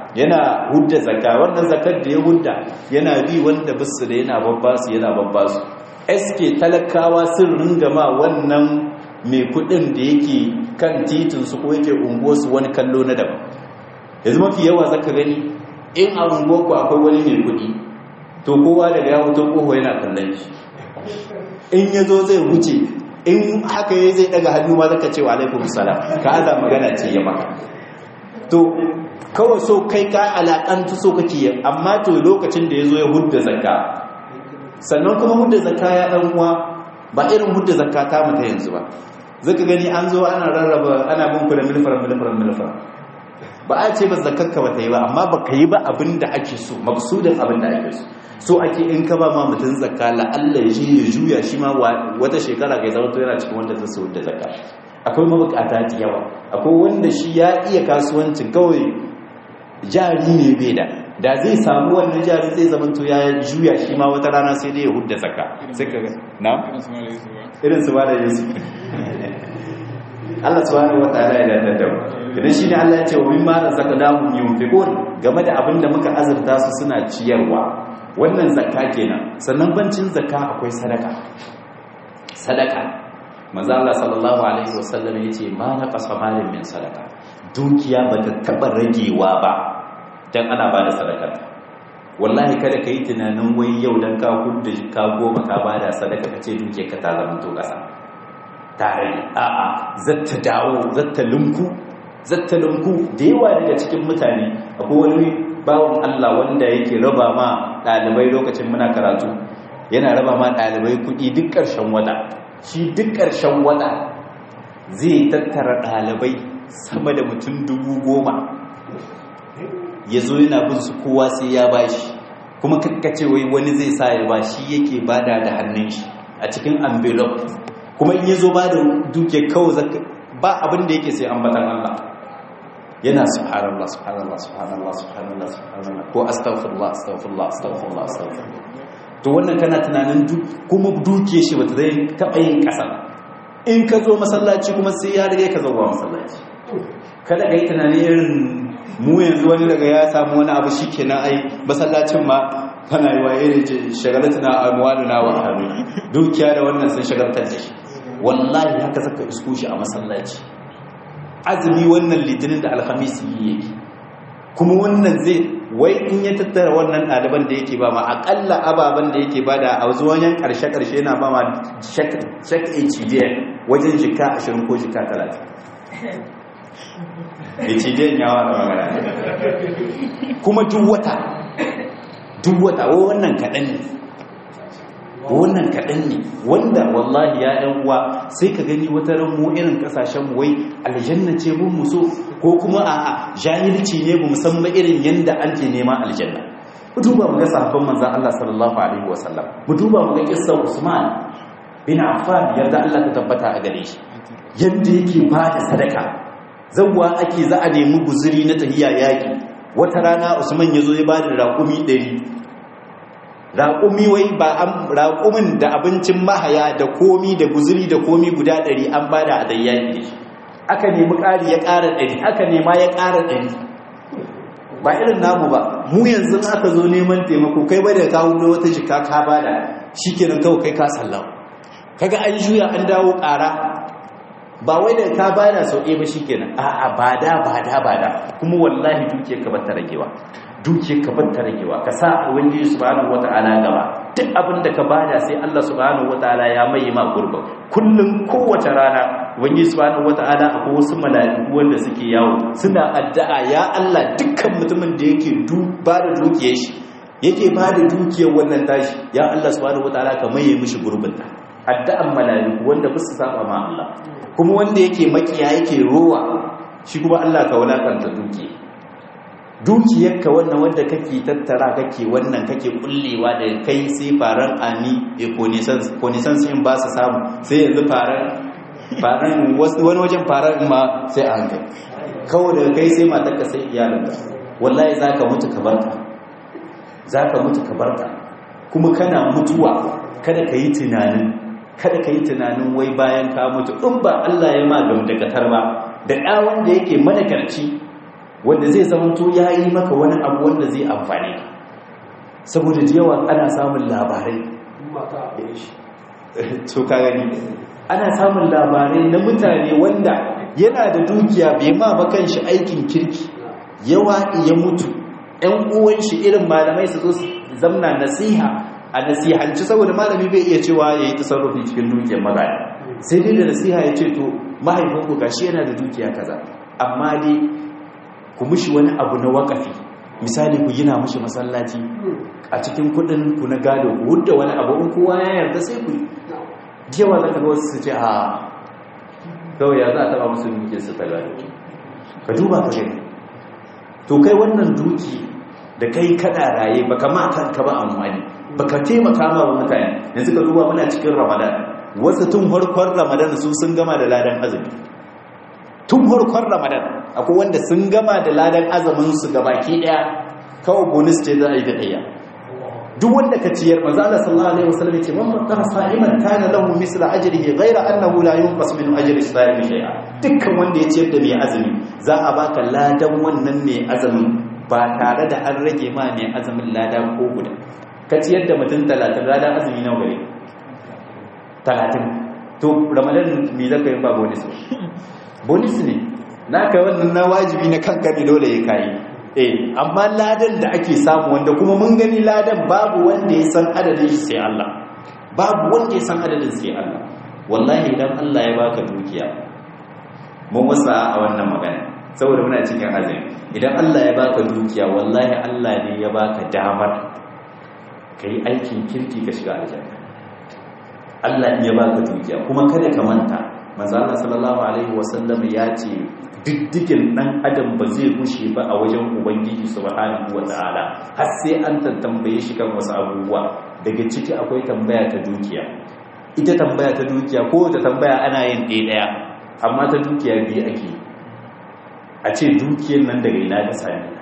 yana hudda zakka wannan zakkar da ya hudda yana bi wanda bisu da yana babbasu yana babbasu eske talakawa sun ringa ma wannan mai kudin da yake kan titin su ko yake unguwarsu wani kallo na daban yanzu mafi yawa zaka gani in a unguwarku akwai wani mai kudi to kowa daga ya wuto koho yana kallon shi in ya zo zai wuce in haka ya zai daga hannu ma zaka ce wa alaikum salam ka aza magana ce ya maka to kawai so kai ka alakantu so kake yi amma to lokacin da ya zo ya hudda zakka sannan kuma hudda zakka ya dan uwa ba irin hudda zakka ta mu ta yanzu ba zaka gani an zo ana rarraba ana bin ku da milfar milfar milfar ba a ce ba zakkarka ba ta yi ba amma ba ka yi ba abin da ake so maksudin abin da ake so so ake in ka ba ma mutum zakka la'alla ya ya juya shi ma wata shekara kai zama to yana cikin wanda zai so da zakka akwai mabukata da yawa akwai wanda shi ya iya kasuwancin kawai jari ne bai da da zai samu wannan jari zai zama to ya juya shi ma wata rana sai dai ya hudda zakka sai ka ga na irin su ba da yusuf Allah subhanahu wataala ya dadda da idan shine Allah ya ce wa mimma razaqnahum yunfiqun game da abin da muka azurta su suna ciyarwa wannan zakka kenan sannan bancin zakka akwai sadaka sadaka manzo Allah sallallahu alaihi wasallam yace ma na qasamalin min sadaka dukiya bata taba ragewa ba dan ana bada sadaka wallahi kada kai tunanin wai yau dan ka hudda ka goma ka bada sadaka kace dukiyar ka ta zama to kasa tare a'a zatta dawo zatta linku zatta linku da yawa daga cikin mutane akwai wani bawon Allah wanda yake raba ma ɗalibai lokacin muna karatu yana raba ma ɗalibai kuɗi duk ƙarshen wata shi duk ƙarshen wata zai tattara ɗalibai sama da mutum dubu goma ya zo yana bin su kowa sai ya ba shi kuma kakkace wai wani zai sa ya ba shi yake bada da hannun shi a cikin envelope kuma in ya zo ba da duke kawai ba abin da yake sai ambatan Allah yana subhanallah subhanallah subhanallah subhanallah subhanallah ko astaghfirullah astaghfirullah astaghfirullah astaghfirullah to wannan kana tunanin kuma duke shi bata zai taba yin kasa in ka zo masallaci kuma sai ya rage ka zo masallaci kada ka yi tunanin irin mu yanzu wani daga ya samu wani abu shikenan ai masallacin ma kana yi wa irin shagalatuna amwaluna wa ahli dukiya da wannan sun shagaltar da shi wallahi haka saka isko shi a masallaci azumi wannan litinin da alhamis yi yake kuma wannan zai wai in ya tattara wannan ɗaliban da yake ba ma aƙalla ababen da yake ba da a zuwanyan ƙarshe-ƙarshe yana ba ma shak hd wajen jika 20 ko jika 30 hd yawa da magana kuma duk wata duk wata wannan kaɗan ne wannan kaɗan ne wanda wallahi ya ɗan uwa sai ka gani wata ran mu irin ƙasashen wai aljanna ce mun muso ko kuma a jahilci ne mu musamman irin yanda an ke neman aljanna mu duba mu ga sahabban manzon Allah sallallahu alaihi wasallam mu duba mu ga kissar Usman bin Affan yarda Allah ta tabbata a gare shi yanda yake ba da sadaka zawwa ake za a nemi guzuri na tahiya yaki wata rana Usman yazo ya ba da raƙumi 100 raƙumi wai ba an raƙumin da abincin mahaya da komi da guzuri da komi guda ɗari an ba da adayyaki da shi aka nemi ƙari ya ƙara ɗari aka nema ya ƙara ɗari ba irin namu ba mu yanzu aka zo neman taimako kai ba da kawo da wata jika ka ba da shi kenan kawai kai ka sallau kaga an juya an dawo ƙara ba wai da ka ba da sau ɗaya ba shi kenan a'a ba da ba da ba da kuma wallahi duke ka bata ragewa duke ka bata ragewa ka sa ubangiji subhanahu wata'ala gaba duk abin da ka bada sai Allah subhanahu wata'ala ya mai ma gurba kullum kowace rana ubangiji subhanahu wata'ala akwai wasu mala'iku wanda suke yawo suna addu'a ya Allah dukkan mutumin da yake ba da dukiyar shi yake ba da dukiyar wannan tashi ya Allah subhanahu wata'ala ka maye mishi gurbin ta addu'an mala'iku wanda ba su saba ma Allah kuma wanda yake makiya yake rowa shi kuma Allah ka wulakanta dukiya dukiyarka wannan wanda kake tattara kake wannan kake kullewa da kai sai faran ami e konisans in ba su samu sai yanzu faran faran wani wajen faran ma sai a hankali kawai daga kai sai matarka sai iyalinka wallahi za ka mutu ka barka za ka mutu ka barka kuma kana mutuwa kada ka yi tunanin kada ka yi tunanin wai bayan ka mutu in ba Allah ya ma gamdakatar ba da ɗa wanda yake managarci wanda zai zamanto ya yi maka wani abu wanda zai amfani ka saboda da yawa ana samun labarai to ka gani ana samun labarai na mutane wanda yana da dukiya bai ma makan shi aikin kirki yawa ya mutu ‘yan uwan shi irin malamai su zo zamna nasiha a nasihanci saboda malami bai iya cewa ya yi tasarrufi cikin dukiyar magana sai dai da nasiha ya ce to mahaifinku gashi yana da dukiya kaza amma dai ku mushi wani abu na wakafi misali ku gina mushi masallaci a cikin kudin ku na gado ku hudda wani abu in kowa ya yarda sai ku jewa za ka ga wasu su ce a kawai ya za a taba musu dukiyar su ta gado ka duba ka gani to kai wannan duki da kai kada raye baka ma kanka ba amfani baka taimaka ma wa mutane yanzu ka duba muna cikin ramadan wasu tun farkon ramadan su sun gama da ladan azumi tun farkon ramadan akwai wanda sun gama da ladan azumin su gabaki daya kawai bonus ce za a yi da daya duk wanda ka ciyar manzo Allah sallallahu alaihi wasallam ya ce man fattara sa'iman kana lahu misla ajrihi ghayra annahu la yunqas min ajri sa'imi shay'a dukkan wanda ya ciyar da mai azumi za a baka ladan wannan mai azumin ba tare da an rage ma mai azumin lada ko guda ka ciyar da mutum 30 ladan azumi nawa gare 30 to ramadan me zaka yi ba bonus bonus ne naka wannan na wajibi na kanka ne dole ya kai eh amma ladan da ake samu wanda kuma mun gani ladan babu wanda ya san adadin shi sai Allah babu wanda ya san adadin sai Allah wallahi idan Allah ya baka dukiya mun wasa a wannan magana saboda muna cikin azumi idan Allah ya baka dukiya wallahi Allah ne ya baka damar kai aikin kirki ka shiga aljanna Allah ya baka dukiya kuma kada ka manta manzo Allah sallallahu alaihi wasallam ya ce diddigin dan adam ba zai gushe ba a wajen ubangiji subhanahu wataala har sai an tambaye shi kan wasu abubuwa daga ciki akwai tambaya ta dukiya ita tambaya ta dukiya ko ta tambaya ana yin ɗaya ɗaya amma ta dukiya biyu ake a ce dukiyar nan daga ina ka same ta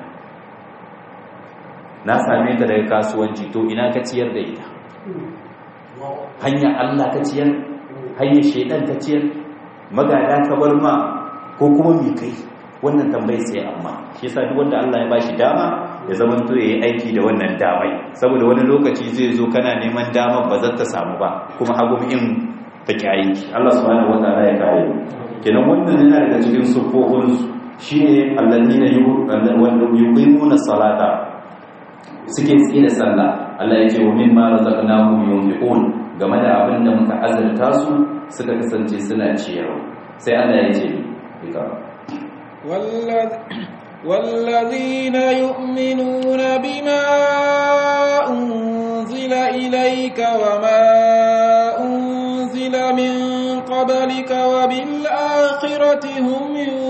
na same ta daga kasuwanci to ina ka ciyar da ita hanyar Allah ka ciyar hanyar shaidan ka ciyar magada ka bar ma ko kuma mi kai wannan tambayi sai amma shi yasa duk wanda Allah ya bashi dama ya zaman to yayi aiki da wannan damai saboda wani lokaci zai zo kana neman damar ba za ta samu ba kuma hagu in ta aiki Allah subhanahu wataala ya kare kenan wannan yana daga cikin sufofin shine alladina yuqimuna salata suke tsaye da sallah Allah ya ce wa mimma razaqnahum yunfiqun game da abin da muka azurta su suka kasance suna ciyarwa sai Allah ya ce والذين يؤمنون بما أنزل إليك وما أنزل من قبلك وبالآخرة هم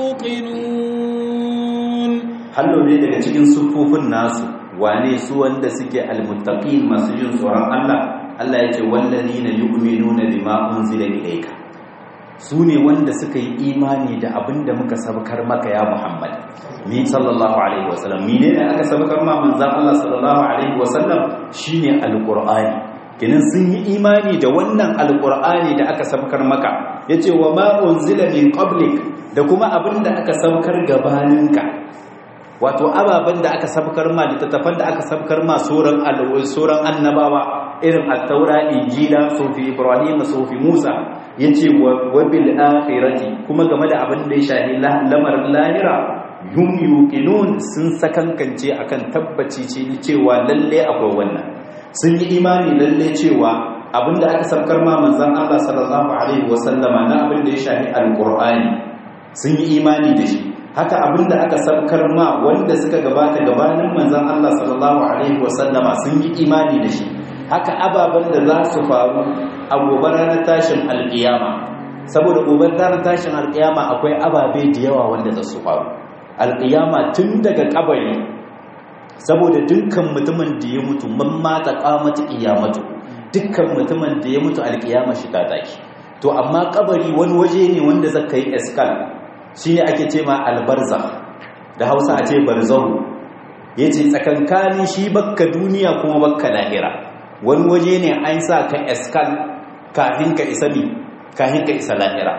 يوقنون hallo ne daga cikin sufufin nasu wane su wanda suke almuttaqin masu jin tsoron Allah Allah ya ce wallazina yu'minuna bima unzila ilayka su ne wanda suka yi imani da abin da muka sabakar maka ya Muhammad ni sallallahu alaihi wasallam mine ne aka sabakar ma manzon Allah sallallahu alaihi wasallam shine alqur'ani kinin sun yi imani da wannan alqur'ani da aka sabakar maka yace wa ma unzila min qablik da kuma abin da aka sabakar gabaninka wato ababen da aka sabkar ma littattafan da aka sabkar ma sauran sauran annabawa irin at-taura injila sufi ibrahim sufi musa yace wa bil akhirati kuma game da abin da ya shahi lamarin lahira hum yuqinun sun sakankance akan tabbaci ce cewa lalle akwai wannan sun yi imani lalle cewa abin da aka sabkar ma manzon Allah sallallahu alaihi wasallama na abin da ya shahi alqur'ani sun yi imani da shi haka abinda aka sabkar ma wanda suka gabata gabanin manzon Allah sallallahu alaihi wasallama sun yi imani da shi haka ababen da za su faru a gobe ranar tashin alkiyama saboda gobe ranar tashin alkiyama akwai ababe da yawa wanda za su faru alkiyama tun daga kabari saboda dukkan mutumin da ya mutu man mata qamatu qiyamatu dukkan mutumin da ya mutu alkiyama shi ta tashi to amma kabari wani waje ne wanda zaka yi eskal shi ne ake ce ma albarza da hausa a ce barzahu ya ce tsakankanin shi bakka duniya kuma bakka lahira wani waje ne an sa ka eskal kafin ka isa mi kafin ka isa lahira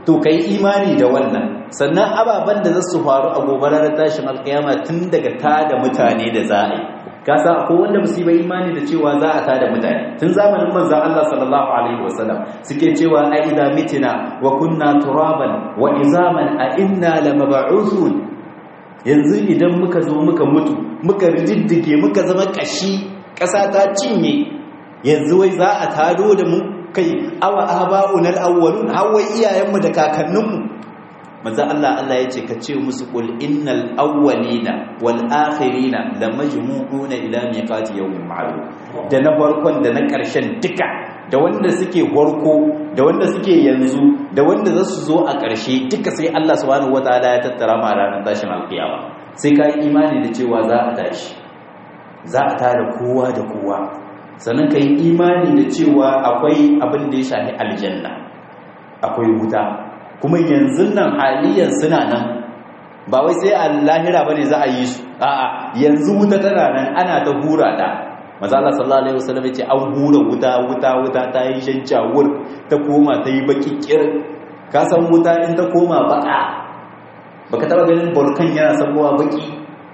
to kai imani da wannan sannan ababen da za su faru a gobe ranar tashin alkiyama tun daga tada mutane da za a yi ka sa ko wanda ba su yi imani da cewa za a tada mutane tun zamanin manzon Allah sallallahu alaihi wasallam suke cewa a idza mitina wa kunna turaban wa izaman a inna lamab'uthun yanzu idan muka zo muka mutu muka riddige muka zama kashi ƙasa ta cinye yanzu wai za a tado da mu kai awa aba'un al-awwalun hawai iyayenmu da kakanninmu manzo Allah Allah yace ka ce musu qul innal awwalina wal akhirina lamajmu'una ila miqati yawmin ma'lum da na farkon da na ƙarshen duka da wanda suke warko da wanda suke yanzu da wanda za su zo a ƙarshe duka sai Allah subhanahu wataala ya tattara ma ranar tashin alƙiyama sai ka yi imani da cewa za a tashi za a tara kowa da kowa sannan ka yi imani da cewa akwai abin da ya shafi aljanna akwai wuta kuma yanzu nan haliyan suna nan ba wai sai a lahira ba ne za a yi su a'a yanzu wuta tana nan ana ta hura ta maza Allah sallallahu alaihi wasallam yace an hura wuta wuta wuta ta yi shanjawur ta koma ta yi baki kir ka san wuta in ta koma baka baka taba ganin volcan yana sabuwa baki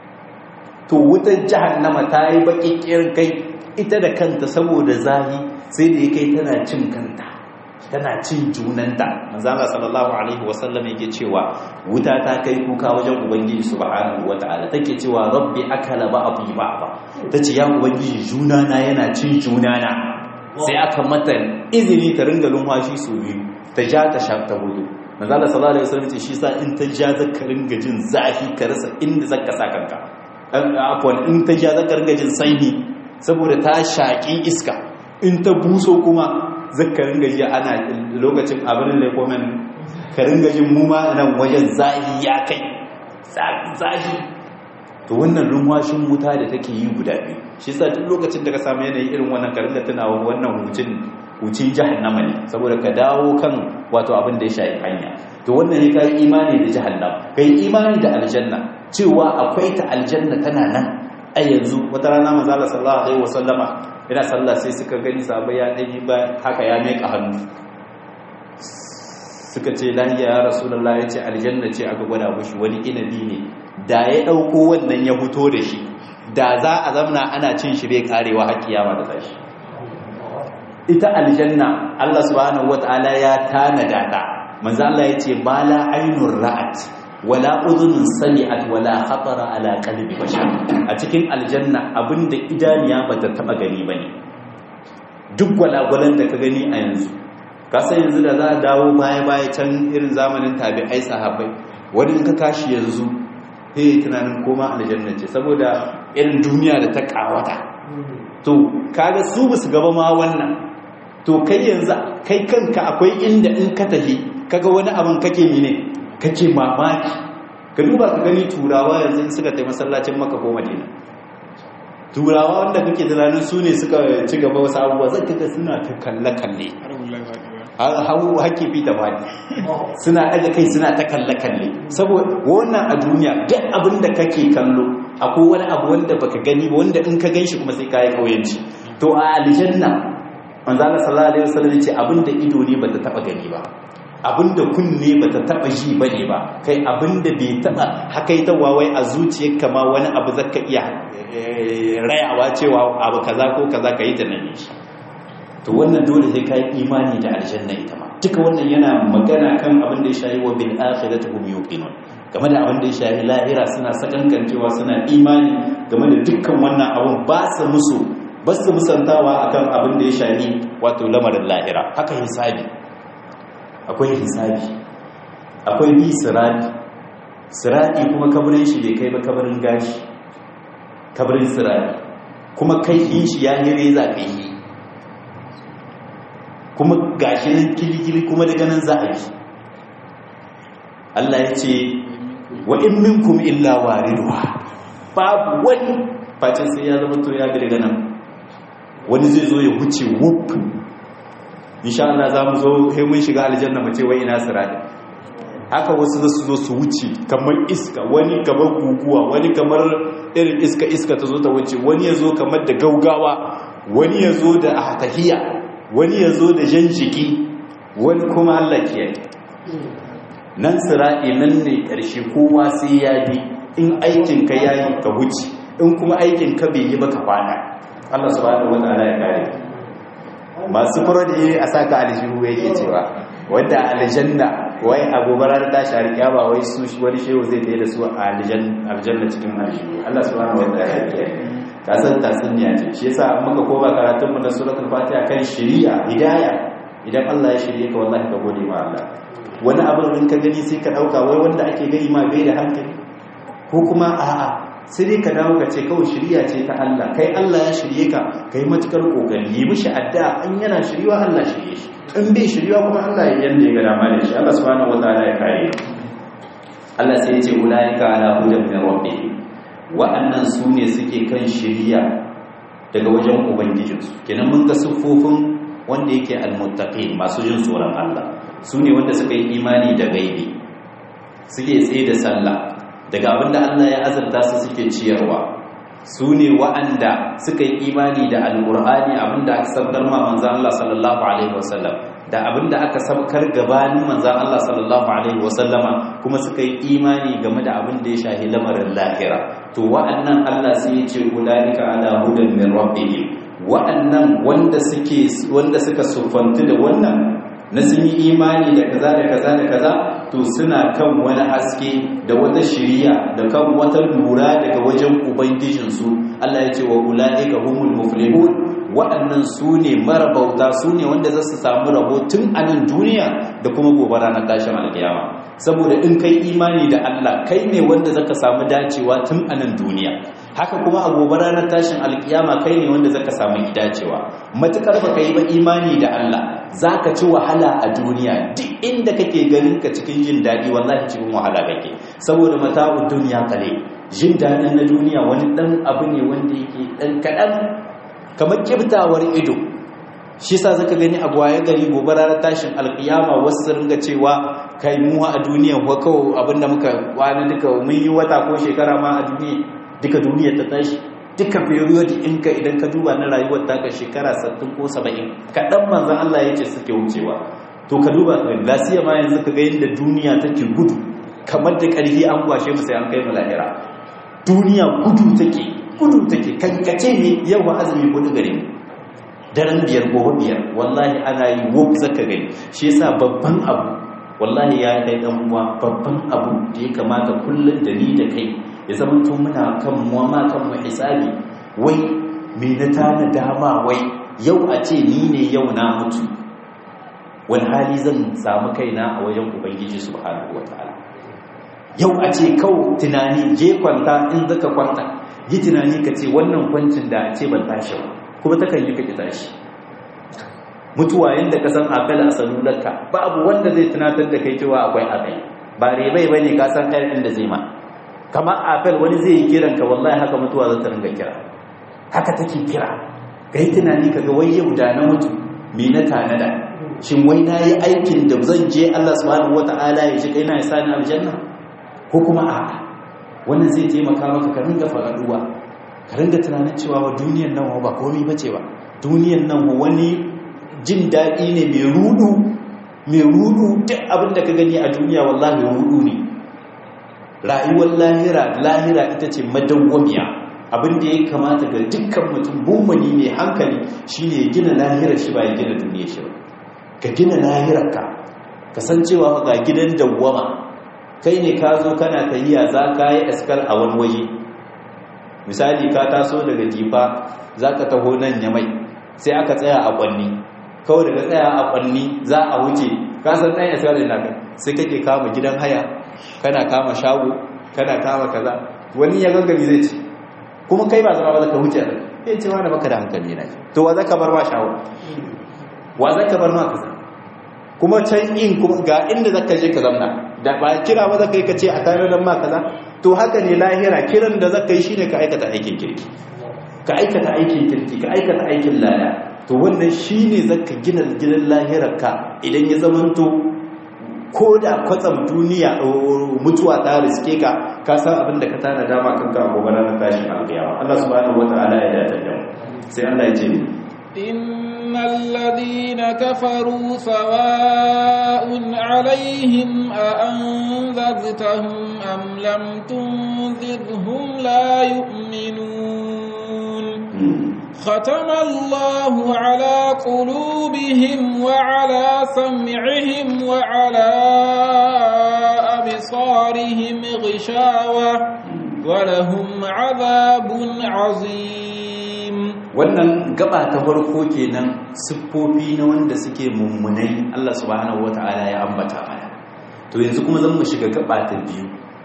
to wutar jahannama ta yi baki kir kai ita da kanta saboda zahi sai da ya kai tana cin kanta tana cin junanta manzala sallallahu alaihi wasallam yake cewa wuta ta kai kuka wajen ubangiji subhanahu wataala take cewa rabbi akala ba'dhi ba'dha tace ya ubangiji junana yana cin junana sai aka mata izini ta ringa lumfashi su biyu ta ja ta sha ta hudu manzala sallallahu alaihi wasallam ce shi sa in ta ja zaka ringa jin zafi ka rasa inda zaka sa kanka afwan in ta ja zaka ringa jin sanyi saboda ta shaƙi iska in ta buso kuma zaka ringa ji ana lokacin abin da komen ka ringa jin mu ma nan wajen zahi ya kai zahi to wannan lumwashin wuta da take yi guda biyu shi yasa duk lokacin da ka samu yanayi irin wannan ka ringa tunawa wannan hucin hucin jahannama ne saboda ka dawo kan wato abin da ya shafi hanya to wannan ne kai imani da jahannama kai imani da aljanna cewa akwai ta aljanna tana nan a yanzu wata rana manzo Allah sallallahu alaihi wasallama ina sallah sai suka gani sahabbai ya dani ba haka ya meka hannu suka ce lahiya ya rasulullah ya ce aljanna ce aka gwada mushi wani inabi ne da ya dauko wannan ya fito da shi da za a zamna ana cin shi bai karewa har kiyama da tashi ita aljanna Allah subhanahu wataala ya tanada ta manzo Allah ya ce bala ainur ra'at wala udhunun sami'at wala khatara ala qalbi bashar a cikin aljanna abinda idaniya bata taba gani bane duk gwalagwalan da ka gani a yanzu ka san yanzu da za a dawo baya baya can irin zamanin tabi'ai sahabbai wani in ka kashi yanzu sai tunanin koma aljanna ce saboda irin duniya da ta kawata to kaga su basu gaba ma wannan to kai yanzu kai kanka akwai inda in ka tafi kaga wani abin kake mine kake mamaki ka duba ka gani turawa yanzu suka tai masallacin maka ko madina turawa wanda kake tunanin su ne suka ci gaba wasu abubuwa zai kaga suna ta kalle-kalle hau haƙƙi fi ta bani suna ɗaga kai suna ta kalle-kalle saboda wannan a duniya duk abin da kake kallo akwai wani abu wanda baka gani ba wanda in ka gan shi kuma sai ka yi ƙauyenci to a aljanna manzo Allah sallallahu alaihi wasallam ya ce abin da ido ne bata taba gani ba abinda kunne bata taba ji bane ba kai abinda bai taba hakaitawa wai a zuciyarka ma wani abu zaka iya rayawa cewa abu kaza ko kaza kai ta nan shi to wannan dole sai kai imani da aljanna ita ma duka wannan yana magana kan abin da ya shayi wa bil akhirati hum yuqinun game da abin da ya shayi lahira suna sakankancewa suna imani game da dukkan wannan abun ba su musu ba su musantawa akan abin da ya shayi wato lamarin lahira haka hisabi akwai hisabi akwai bi sirati sirati kuma kabarin shi bai kai ba kabarin gashi kabarin sirati kuma kai yin shi ya yi reza kai yi kuma gashi nan kilikili kuma daga nan za a bi Allah ya ce wa in minkum illa wariduha babu wani face sai ya zama to ya bi daga nan wani zai zo ya wuce wuf insha Allah za mu zo sai mun shiga aljanna mu ce wai ina sirati haka wasu za su zo su wuce kamar iska wani kamar guguwa wani kamar irin iska iska ta zo ta wuce wani ya zo kamar da gaugawa wani ya zo da ahatahiya wani ya zo da jan jiki wani kuma Allah kiyaye nan sira'i nan ne ƙarshe kowa sai ya bi in aikin ka yayi ka wuce in kuma aikin ka bai yi ba ka fada Allah subhanahu wataala ya kare masu furodi a saka aljihu yake cewa wanda aljanna wai agobarar ta shari kyaba wai su wani shehu zai tayi da su a aljanna cikin aljihu Allah subhanahu wataala ya kare ka san tasniya ce shi yasa an muka koma karatun mu na suratul fatiha kan shari'a hidaya idan Allah ya shirye ka wallahi ka gode ma Allah wani abin ka gani sai ka dauka wai wanda ake gani ma bai da hankali ko kuma a'a sai dai ka dawo ka ce kawai shirya ce ta Allah kai Allah ya shirye ka kai matukar kokari yi mishi addu'a an yana shirywa Allah shirye shi in bai shirywa kuma Allah ya yanda ya ga dama da shi Allah subhanahu wataala ya kare Allah sai ya ce ulaika ala hudan min rabbihim wa'annan su ne suke kan shirya daga wajen ubangijinsu kenan mun ga siffofin wanda yake almuttaqin masu jin tsoron Allah su ne wanda suka yi imani da gaibi suke tsaye da sallah daga abinda Allah ya azurta su suke ciyarwa su ne wa'anda suka yi imani da alƙur'ani abinda aka sabkar ma manzan Allah sallallahu alaihi wasallam da abinda aka sabkar gabanin manzan Allah sallallahu alaihi wasallama kuma suka yi imani game da abinda ya shahi lamarin lahira to wa'annan Allah sai ya ce ulaika ala hudan min rabbihim wa'annan wanda suke wanda suka sufantu da wannan na sun yi imani da kaza da kaza da kaza to suna kan wani haske da wata shiriya da kan wata lura daga wajen ubangijinsu Allah ya ce wa ula'ika humul muflihun waɗannan su ne marabauta su ne wanda za su samu rabo tun a nan duniya da kuma gobe ranar tashin alkiyama saboda in kai imani da Allah kai ne wanda zaka samu dacewa tun a nan duniya haka kuma a gobe ranar tashin alkiyama kai ne wanda zaka samu dacewa matukar baka yi ba imani da Allah zaka ci wahala a duniya duk inda kake ganin ka cikin jin daɗi wallahi cikin wahala kake saboda mata'ud duniya kale jin daɗin na duniya wani ɗan abu ne wanda yake ɗan kaɗan kamar kiftawar ido shi sa zaka gani a gwaye gari gobe ranar tashin alkiyama wasu ringa cewa kai muwa a duniya ko kawo abinda muka kwana duka mun yi wata ko shekara ma a duniya duka duniya ta tashi duka period in ka idan ka duba na rayuwar taka shekara 60 ko 70 kaɗan manzan Allah ya ce suke wucewa to ka duba lasiya ma yanzu ka ga yadda duniya take gudu kamar da ƙarfi an kwashe mu sai an kai mu lahira duniya gudu take gudu take kankace ne yau ba azumi gudu gare mu daren biyar gobe biyar wallahi ana yi wuf zaka gani shi yasa babban abu wallahi ya kai dan uwa babban abu da ya kamata kullun da ni da kai ya zama to muna kan mu ma kan mu hisabi wai me na tana dama wai yau a ce ni ne yau na mutu wani hali zan samu kaina a wajen ubangiji subhanahu wataala yau a ce kawo tunani je kwanta in zaka kwanta yi tunani ka ce wannan kwancin da a ce ban tashi ba kuma takan yi kake tashi mutuwa yadda ka san akal a salularka babu wanda zai tunatar da kai cewa akwai akai ba rebai ba ne ka san ɗaya inda zai ma kamar apel wani zai yi kiran ka wallahi haka mutuwa za ta ringa kira haka take kira ka yi tunani ka ga wai yau da na mutu me na tanada shin wai na yi aikin da zan je Allah subhanahu wata'ala ya ji kai na ya sani aljanna ko kuma a'a wannan zai taimaka maka ka ringa faraduwa ka ringa tunanin cewa wa duniyan nan ba komai bace ba duniyan nan wani jin daɗi ne mai rudu mai rudu duk abin da ka gani a duniya wallahi rudu ne rayuwar lahira lahira ita ce madawwamiya abin da ya kamata ga dukkan mutum mummuni mai hankali shine ya gina lahirar shi ba ya gina duniya shi ba ka gina lahirarka ka san cewa ga gidan dawwama kai ne ka zo kana tahiya za ka yi askar a wani waje misali ka taso daga jifa za ka taho nan ya mai sai aka tsaya a kwanni kawai daga tsaya a kwanni za a wuce ka san ɗan askar da naka sai kake kama gidan haya kana kama shago kana kama kaza wani ya gangami zai ce kuma kai ba zama ba za ka wuce ya ce wani baka da hankali na to wa za ka bar ma shago wa za ka bar ma kaza kuma can in kuma ga inda zaka je ka zamna da ba kira ba zaka yi ka ce a tare da ma kaza to haka ne lahira kiran da zaka yi shine ka aikata aikin kirki ka aikata aikin kirki ka aikata aikin lada to wannan shine zaka gina gidan lahirar ka idan ya zamanto ko da kwatsam duniya mutuwa ta riske ka ka san abin da ka tana dama kanka a gobe ranar tashin alƙiyama Allah subhanahu wataala ya dace da mu sai Allah ya ce إن الذين كفروا سواء عليهم أأنذرتهم أم لم تنذرهم لا يؤمنون ختم الله على قلوبهم وعلى سمعهم وعلى أبصارهم غشاوة ولهم عذاب عظيم wannan gaba ta farko kenan siffofi na wanda suke mummunai Allah subhanahu wata'ala ya ambata mana to yanzu kuma zan mu shiga gaba ta biyu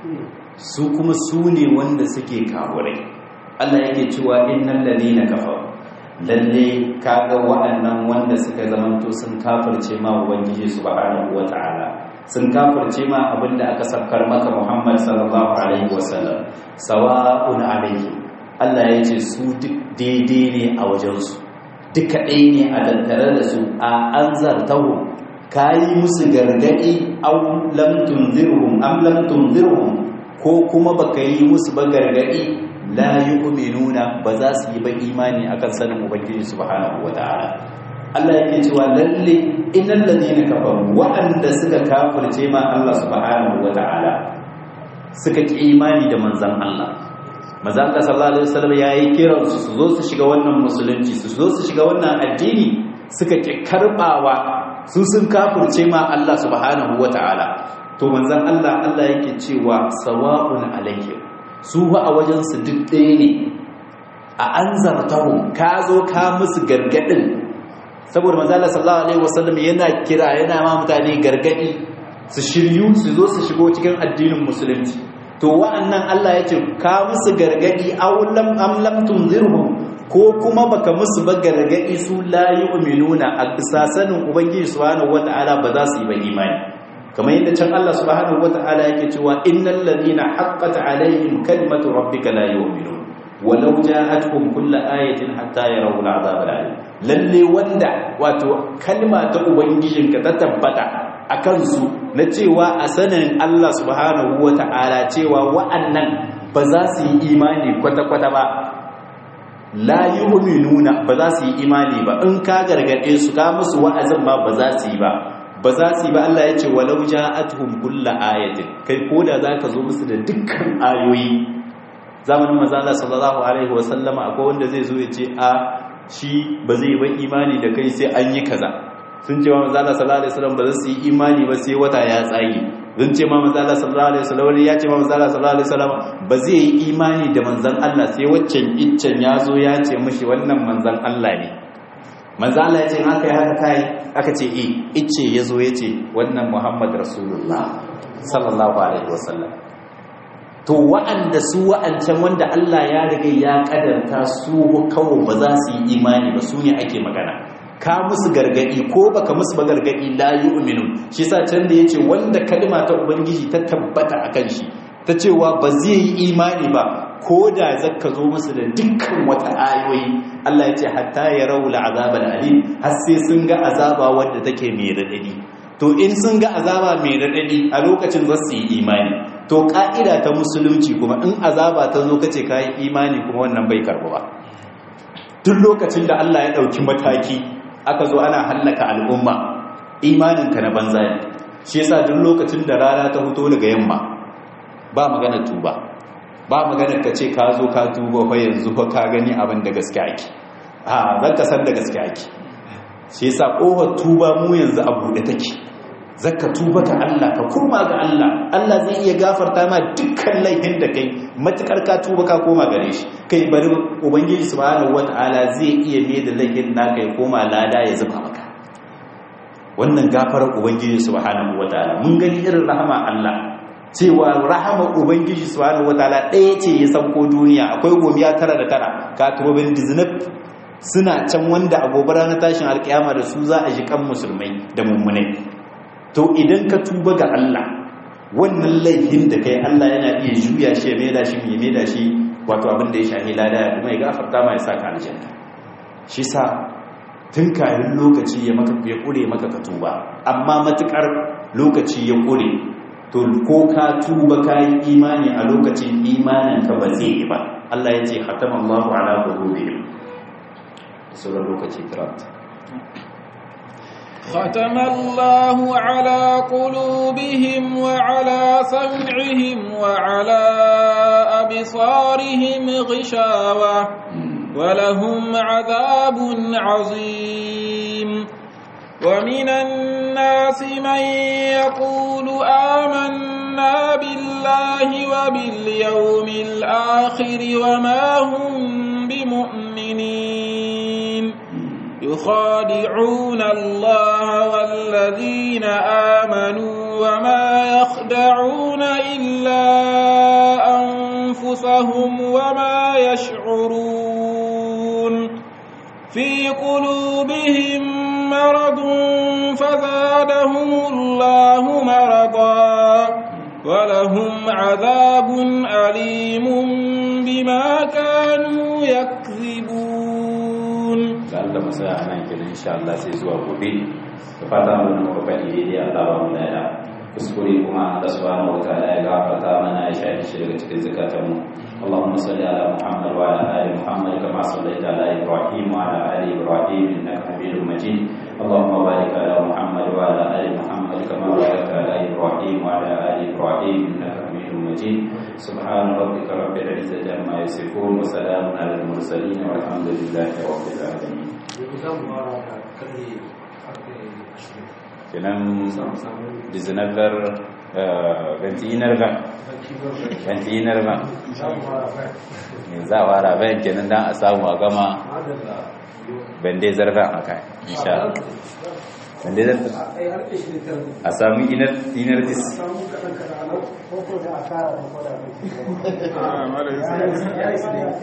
su kuma su ne wanda suke kafurai Allah yake cewa innal ladina kafaru lalle kaga waɗannan wanda suka zamanto sun kafirce ma ubangiji subhanahu wata'ala sun kafirce ma abinda aka sakkar maka Muhammad sallallahu alaihi wasallam sawa'un alaihi Allah ya ce su duk daidai ne a wajensu duka ɗaya ne a tattare da su a an zartahu ka yi musu gargaɗi am lam tunzirhum am lam tunzirhum ko kuma baka yi musu ba gargaɗi la yu'minuna ba za su yi ba imani akan sanin ubangiji subhanahu wataala Allah yake cewa lalle innal ladina kafaru wa'anda suka kafirce ma Allah subhanahu wataala suka ki imani da manzon Allah manzon Allah sallallahu alaihi wasallam yayi kiran su su zo su shiga wannan musulunci su zo su shiga wannan addini suka ki karbawa su sun kafirce ma Allah subhanahu wataala to manzon Allah Allah yake cewa sawa'un alaihim su ba a wajen su duk ɗaya ne a anzartahu ka zo ka musu gargadin saboda manzala sallallahu alaihi wasallam yana kira yana ma mutane gargadi su shiryu su zo su shigo cikin addinin musulunci to wa'annan Allah ya ce ka musu gargadi aw lam am lam tunzirhum ko kuma baka musu ba gargadi su la yu'minuna a sasanin ubangiji subhanahu wataala ba za su yi ba imani kamar yadda can Allah subhanahu wataala yake cewa innal ladina haqqat alaihim kalimatu rabbika la yu'minun walau ja'atuhum kullu ayatin hatta yarawu al'azab al'alim lalle wanda wato kalma ta ubangijinka ta tabbata akan su na cewa a sanin Allah subhanahu wata'ala cewa wa'annan ba za su yi imani kwata-kwata ba la yu'minuna ba za su yi imani ba in ka gargade su ka musu wa'azin ma ba za su yi ba ba za su yi ba Allah ya ce walau ja'atuhum kullu ayatin kai koda zaka zo musu da dukkan ayoyi zamanin manzala sallallahu alaihi wasallama akwai wanda zai zo ya ce a shi ba zai ba imani da kai sai an yi kaza sun ce ma manzala sallallahu alaihi wasallam ba za su yi imani ba sai wata ya tsage sun ce ma manzala sallallahu alaihi wasallam wani ya ce ma manzala sallallahu alaihi wasallam ba zai yi imani da manzan Allah sai waccan iccen ya zo ya ce mishi wannan manzan Allah ne manzan Allah ya ce haka ya haka kai aka ce eh icce ya zo ya ce wannan Muhammad Rasulullah sallallahu alaihi wasallam to wa'anda su wa'ancan wanda Allah ya riga ya kadarta su kawo ba za su yi imani ba su ne ake magana ka musu gargadi ko baka musu ba gargadi la yu'minun shi yasa can da yace wanda kalma ta ubangiji ta tabbata akan shi ta cewa ba zai yi imani ba ko da zaka zo musu da dukkan wata ayoyi Allah ya ce hatta yarau al'azab al'alim har sai sun ga azaba wanda take mai radadi to in sun ga azaba mai radadi a lokacin za su yi imani to ka'ida ta musulunci kuma in azaba ta zo kace kai imani kuma wannan bai karbu ba duk lokacin da Allah ya dauki mataki aka zo ana hallaka al'umma imaninka na banza ne shi yasa duk lokacin da rana ta fito daga yamma ba magana tuba ba magana ka ce ka zo ka tuba fa yanzu fa ka gani abin da gaske ake a zan ka san da gaske ake shi yasa kofar tuba mu yanzu a buɗe take zaka tuba ga Allah ka koma ga Allah Allah zai iya gafarta ma dukkan laifin da kai matukar ka tuba ka koma gare shi kai bari ubangiji subhanahu wataala zai iya mai da laifin naka ya koma lada ya zuba maka wannan gafarar ubangiji subhanahu wataala mun gani irin rahama Allah cewa rahama ubangiji subhanahu wataala ɗaya ce ya sauko duniya akwai gomiya tara da tara ka turobin diznab suna can wanda a gobe ranar tashin alkiyama da su za a ji kan musulmai da mummunai to idan ka tuba ga Allah wannan laifin da kai Allah yana iya juya shi ya maida shi ya maida shi wato abin da ya shahi lada ya kuma ya gafarta ma ya saka aljanna shi sa tun kayan lokaci ya maka ya kure maka ka tuba amma matukar lokaci ya kure to ko ka tuba ka yi imani a lokacin imanin ka ba zai yi ba Allah ya ce hatama Allahu ala qulubihim sauran lokaci karanta ختم الله على قلوبهم وعلى سمعهم وعلى أبصارهم غشاوة ولهم عذاب عظيم ومن الناس من يقول آمنا بالله وباليوم الآخر وما هم بمؤمنين يخادعون الله والذين آمنوا وما يخدعون إلا أنفسهم وما يشعرون في قلوبهم مرض فزادهم الله مرضا ولهم عذاب أليم بما كانوا يكذبون Allah masa anan kenan insha Allah sai zuwa gobe da fata mun muka faɗi daidai Allah ba mu lada kuskure kuma Allah subhanahu wataala ya gafarta mana ya shafi shi daga cikin zakatanmu اللهم صل على محمد وعلى ال محمد كما صليت على ابراهيم وعلى ال ابراهيم انك حميد مجيد اللهم بارك على محمد وعلى ال محمد كما باركت على ابراهيم وعلى ال ابراهيم انك حميد مجيد سبحان ربك رب العزه عما يصفون وسلام على المرسلين والحمد لله رب العالمين kenan 19 21 ba za a fara bayan kenan don a samu a gama bande zarfen a kai insha bande zarfen a samu inar dis